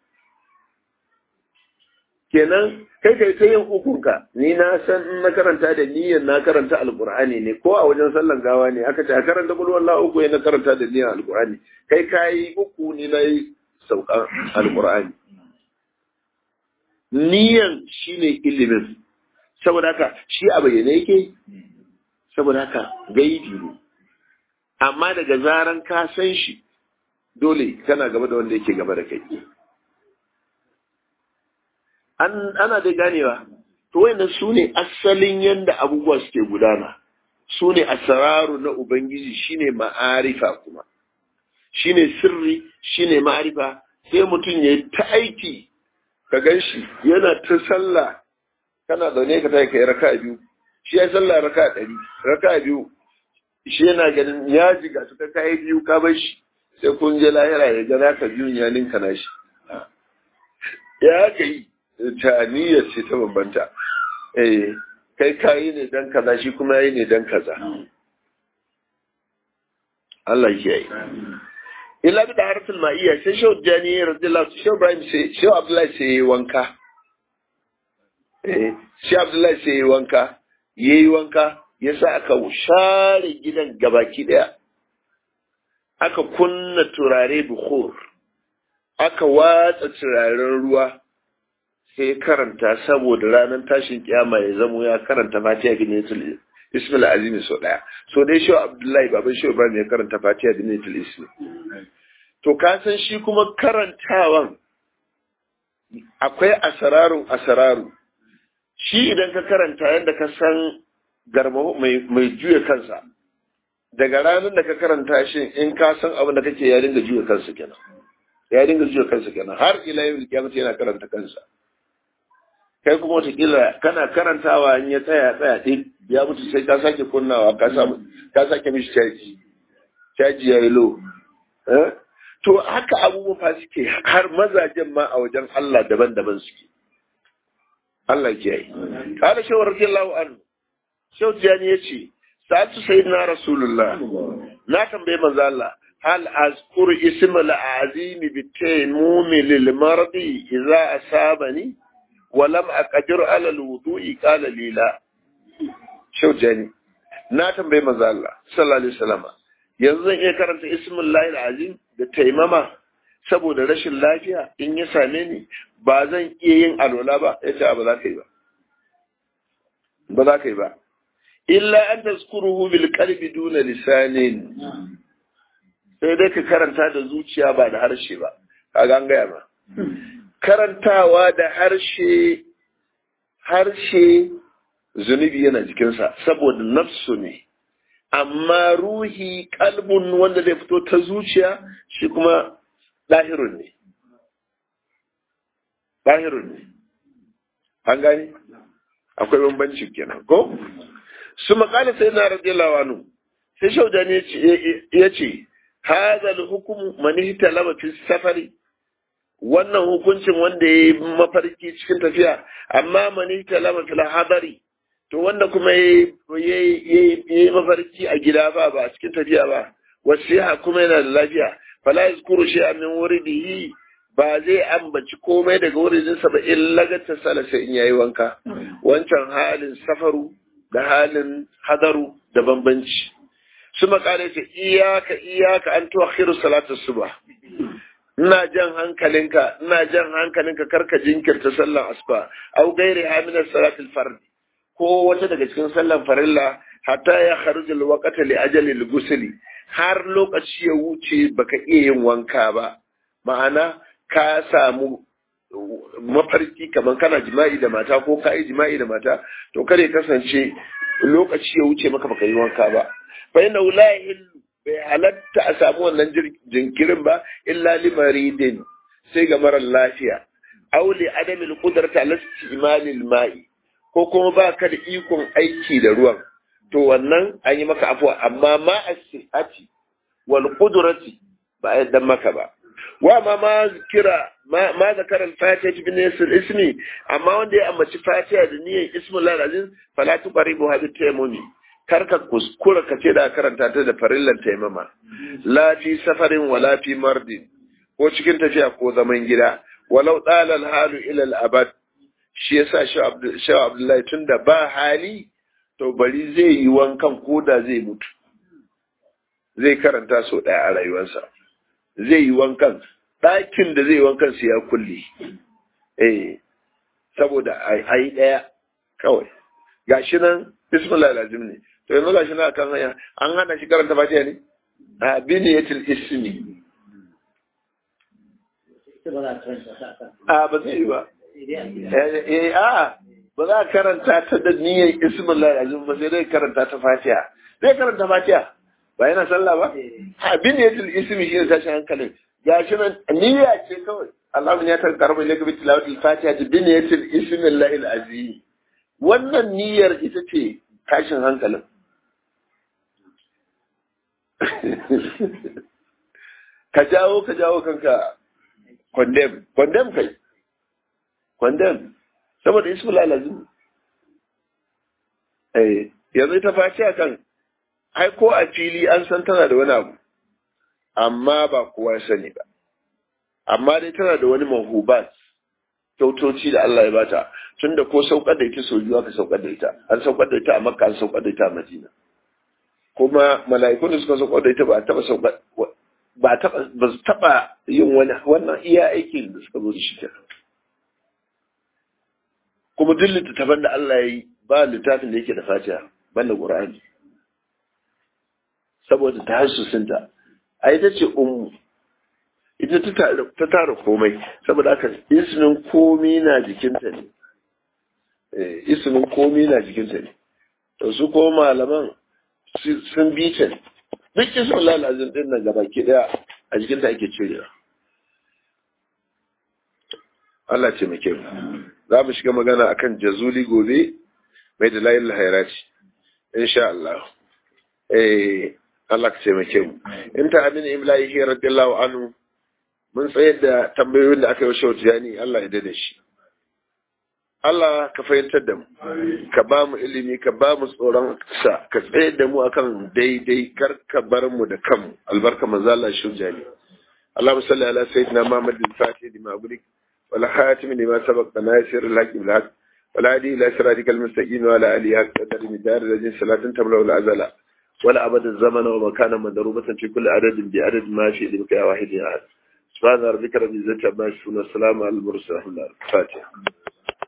kenan kai kai ta yin ukunka ni na san in na karanta da niyyar na karanta alqur'ani ne ko a wajen sallan gawa ne aka ce a karanta qul wallahu uku na karanta da niyyar alqur'ani kai kai uku ni na yi saukan alqur'ani niyan shi ne ilimin saboda haka shi a bayyane yake saboda haka gaibi ne amma daga zaran ka san shi dole kana gaba da wanda yake gaba da kai an ana dai ganewa to wayannan su ne asalin yanda abubuwa suke gudana su ne asararu na ubangiji shine ma'arifa kuma shine sirri shine ma'arifa sai mutum ya ta aiki ka gan shi yana ta sallah kana zaune ka ta kai raka biyu shi ya sallah raka ɗari raka biyu shi yana ganin ya jiga su ka kai biyu ka bar shi sai kun je lahira ya ga naka biyun ya ninka na shi ya ka yi ta niyyar ce ta bambanta eh kai kayi ne dan kaza shi kuma yayi ne dan kaza Allah ya yi illa bi da harfin ma'iyya sai shehu jani radiyallahu shehu ibrahim sai shehu abdullahi sai yayi wanka eh shehu abdullahi sai yayi wanka yayi wanka yasa aka share gidan gabaki daya aka kunna turare bukhur aka watsa turaren ruwa sai karanta saboda ranar tashin kiyama ya zamo ya karanta fatiha bin yatul ismil azimi so daya so dai shi abdullahi baban shi ibrahim ya karanta fatiha bin yatul ismi to ka san shi kuma karantawan akwai asararu asararu shi idan ka karanta yadda ka san garma mai juya kansa daga ranar da ka karanta shi in ka san abin da kake ya dinga juya kansa kenan ya dinga juya kansa kenan har ila yau kiyamata yana karanta kansa kai kuma watakila kana karantawa in ya tsaya tsaya ɗin ya mutu sai ka sake kunnawa ka samu ka sake mishi caji caji ya yi lo to haka abubuwa fa suke har mazajen ma a wajen Allah daban-daban suke Allah ke yi kada shawar radiyallahu anhu shau tijani ya ce sa'atu sayyidina rasulullah na tambaye manzo Allah hal azkuru ismal azimi bi taymumi lil mardi idza asabani walam aqdir ala alwudu'i qala li la shaujani na tambaye manzo Allah sallallahu alaihi wasallam yanzu zan iya karanta ismullahi alazim da taimama saboda rashin lafiya in ya same ni ba zan iya yin alwala ba yace ba za ka yi ba ba za ka yi ba illa an tazkuruhu bil qalbi duna lisanin sai dai ka karanta da zuciya ba da harshe ba kaga an gaya ma karantawa da harshe harshe zunubi yana jikinsa saboda nafsu ne amma ruhi kalbun wanda zai fito ta zuciya shi kuma ɗahirun ne ɗahirun ne an gani akwai bambanci kenan ko su makala sai na radiyallahu anhu sai shaudani ya ce hazal hukumu manihta lama fi safari wannan hukuncin wanda ya yi mafarki cikin tafiya amma mani talama fil hadari to wanda kuma ya yi mafarki a gida ba ba a cikin tafiya ba wasiha kuma yana da lafiya fala yazkuru shay'an min wuridihi ba zai ambaci komai daga wuridinsa ba in lagata sala sai in yayi wanka wancan halin safaru da halin hadaru da bambanci su makale ce iyaka iyaka an tuakhiru salatu subah ina jan hankalinka ina jan hankalinka karka jinkirta sallan asuba au gairi hamilar salatul fard ko wata daga cikin sallan farilla hatta ya kharuja alwaqta li ajali al har lokaci ya wuce baka iya yin wanka ba ma'ana ka samu mafarki kamar kana jima'i da mata ko ka yi jima'i da mata to kare kasance lokaci ya wuce maka baka yi wanka ba fa inna la bai halatta a samu wannan jinkirin ba illa limaridin sai ga marar lafiya auli adamin kudarta lasti imalil ma'i ko kuma ba ka da ikon aiki da ruwan to wannan an yi maka afuwa amma ma a sihati wal kudurati ba a yadda maka ba wa ma ma kira ma zakara al-fatiha bin yasir ismi amma wanda ya ambaci fatiha da niyyar ismul aziz fala tuqaribu hadhihi tayammumi karka kuskura ka ce da karanta ta da farillan taimama la fi safarin wala fi mardin ko cikin tafiya ko zaman gida walau dalal halu ila al-abad shi yasa shi Abdullahi tunda ba hali to bari zai yi wankan ko da zai mutu zai karanta so daya a rayuwarsa zai yi wankan ɗakin da zai yi wankan su ya kulle eh saboda a yi ɗaya kawai gashi nan bismillah lazim ne to yanzu gashi na kan hanya an hana shi karanta fatiha ne a biniyatul ismi a ba zai yi ba eh a ba za ka karanta ta da niyyar ismullahi azim ba sai dai karanta ta fatiha zai karanta fatiha ba yana sallah ba abin da yatul ismi shi ne tashin hankalin gashi nan niyya ce kawai Allah ya ta karba ilaka bi tilawatil fatiha da bin yatul ismillahi azim wannan niyyar ita ce tashin hankalin ka jawo ka jawo kanka condemn condemn kai condemn saboda ismul lazim eh yanzu ta faci kan ai ko a fili an san tana da wani abu amma ba kowa sani ba amma dai tana da wani mahubat kyautoci da Allah ya bata tunda ko saukar da ita sau biyu aka saukar da ita an saukar da ita a makka an saukar da ita a madina kuma mala'ikun da suka saukar da ita ba taba saukar ba taba ba su taba yin wani wannan iya aikin da suka zo da shi kenan kuma duk littattafan da Allah ya yi ba littafin da yake da fatiha banda qur'ani saboda ta hasusinta a ita ce ummu ita ta tara komai saboda haka ismin komi na jikinta ne ismin komi na jikinta ne to su ko malaman sun bi ta ne duk ismin lalazin din nan gaba ki daya a jikinta ake cirewa Allah ce muke mu za mu shiga magana akan jazuli gobe mai da layin hairati insha Allah eh Allah ka ce muke mu in ta amin imlahi radiyallahu anhu mun tsayar da tambayoyin da aka yi wa tijani Allah ya dade shi. Allah ka fahimtar da mu, ka ba mu ilimi, ka ba mu tsoron sa, ka tsayar da mu akan daidai kar ka bar mu da kanmu, albarka manzala shi jani. Allah musalli ala sayyidina Muhammad bin Fatih di Mabulik, wala khatim lima sabaq da nasir al-haqq bil haqq, wala hadi ila siratikal mustaqim wa ala alihi haqq qadar midar rajin salatin tamla wal azala. ولا أبد الزمن ومكانا مضروبة في كل عدد بعدد ما في لبك يا واحد يا أحد سبحان ربك رب العزة عما يصفون والسلام على المرسلين الفاتحة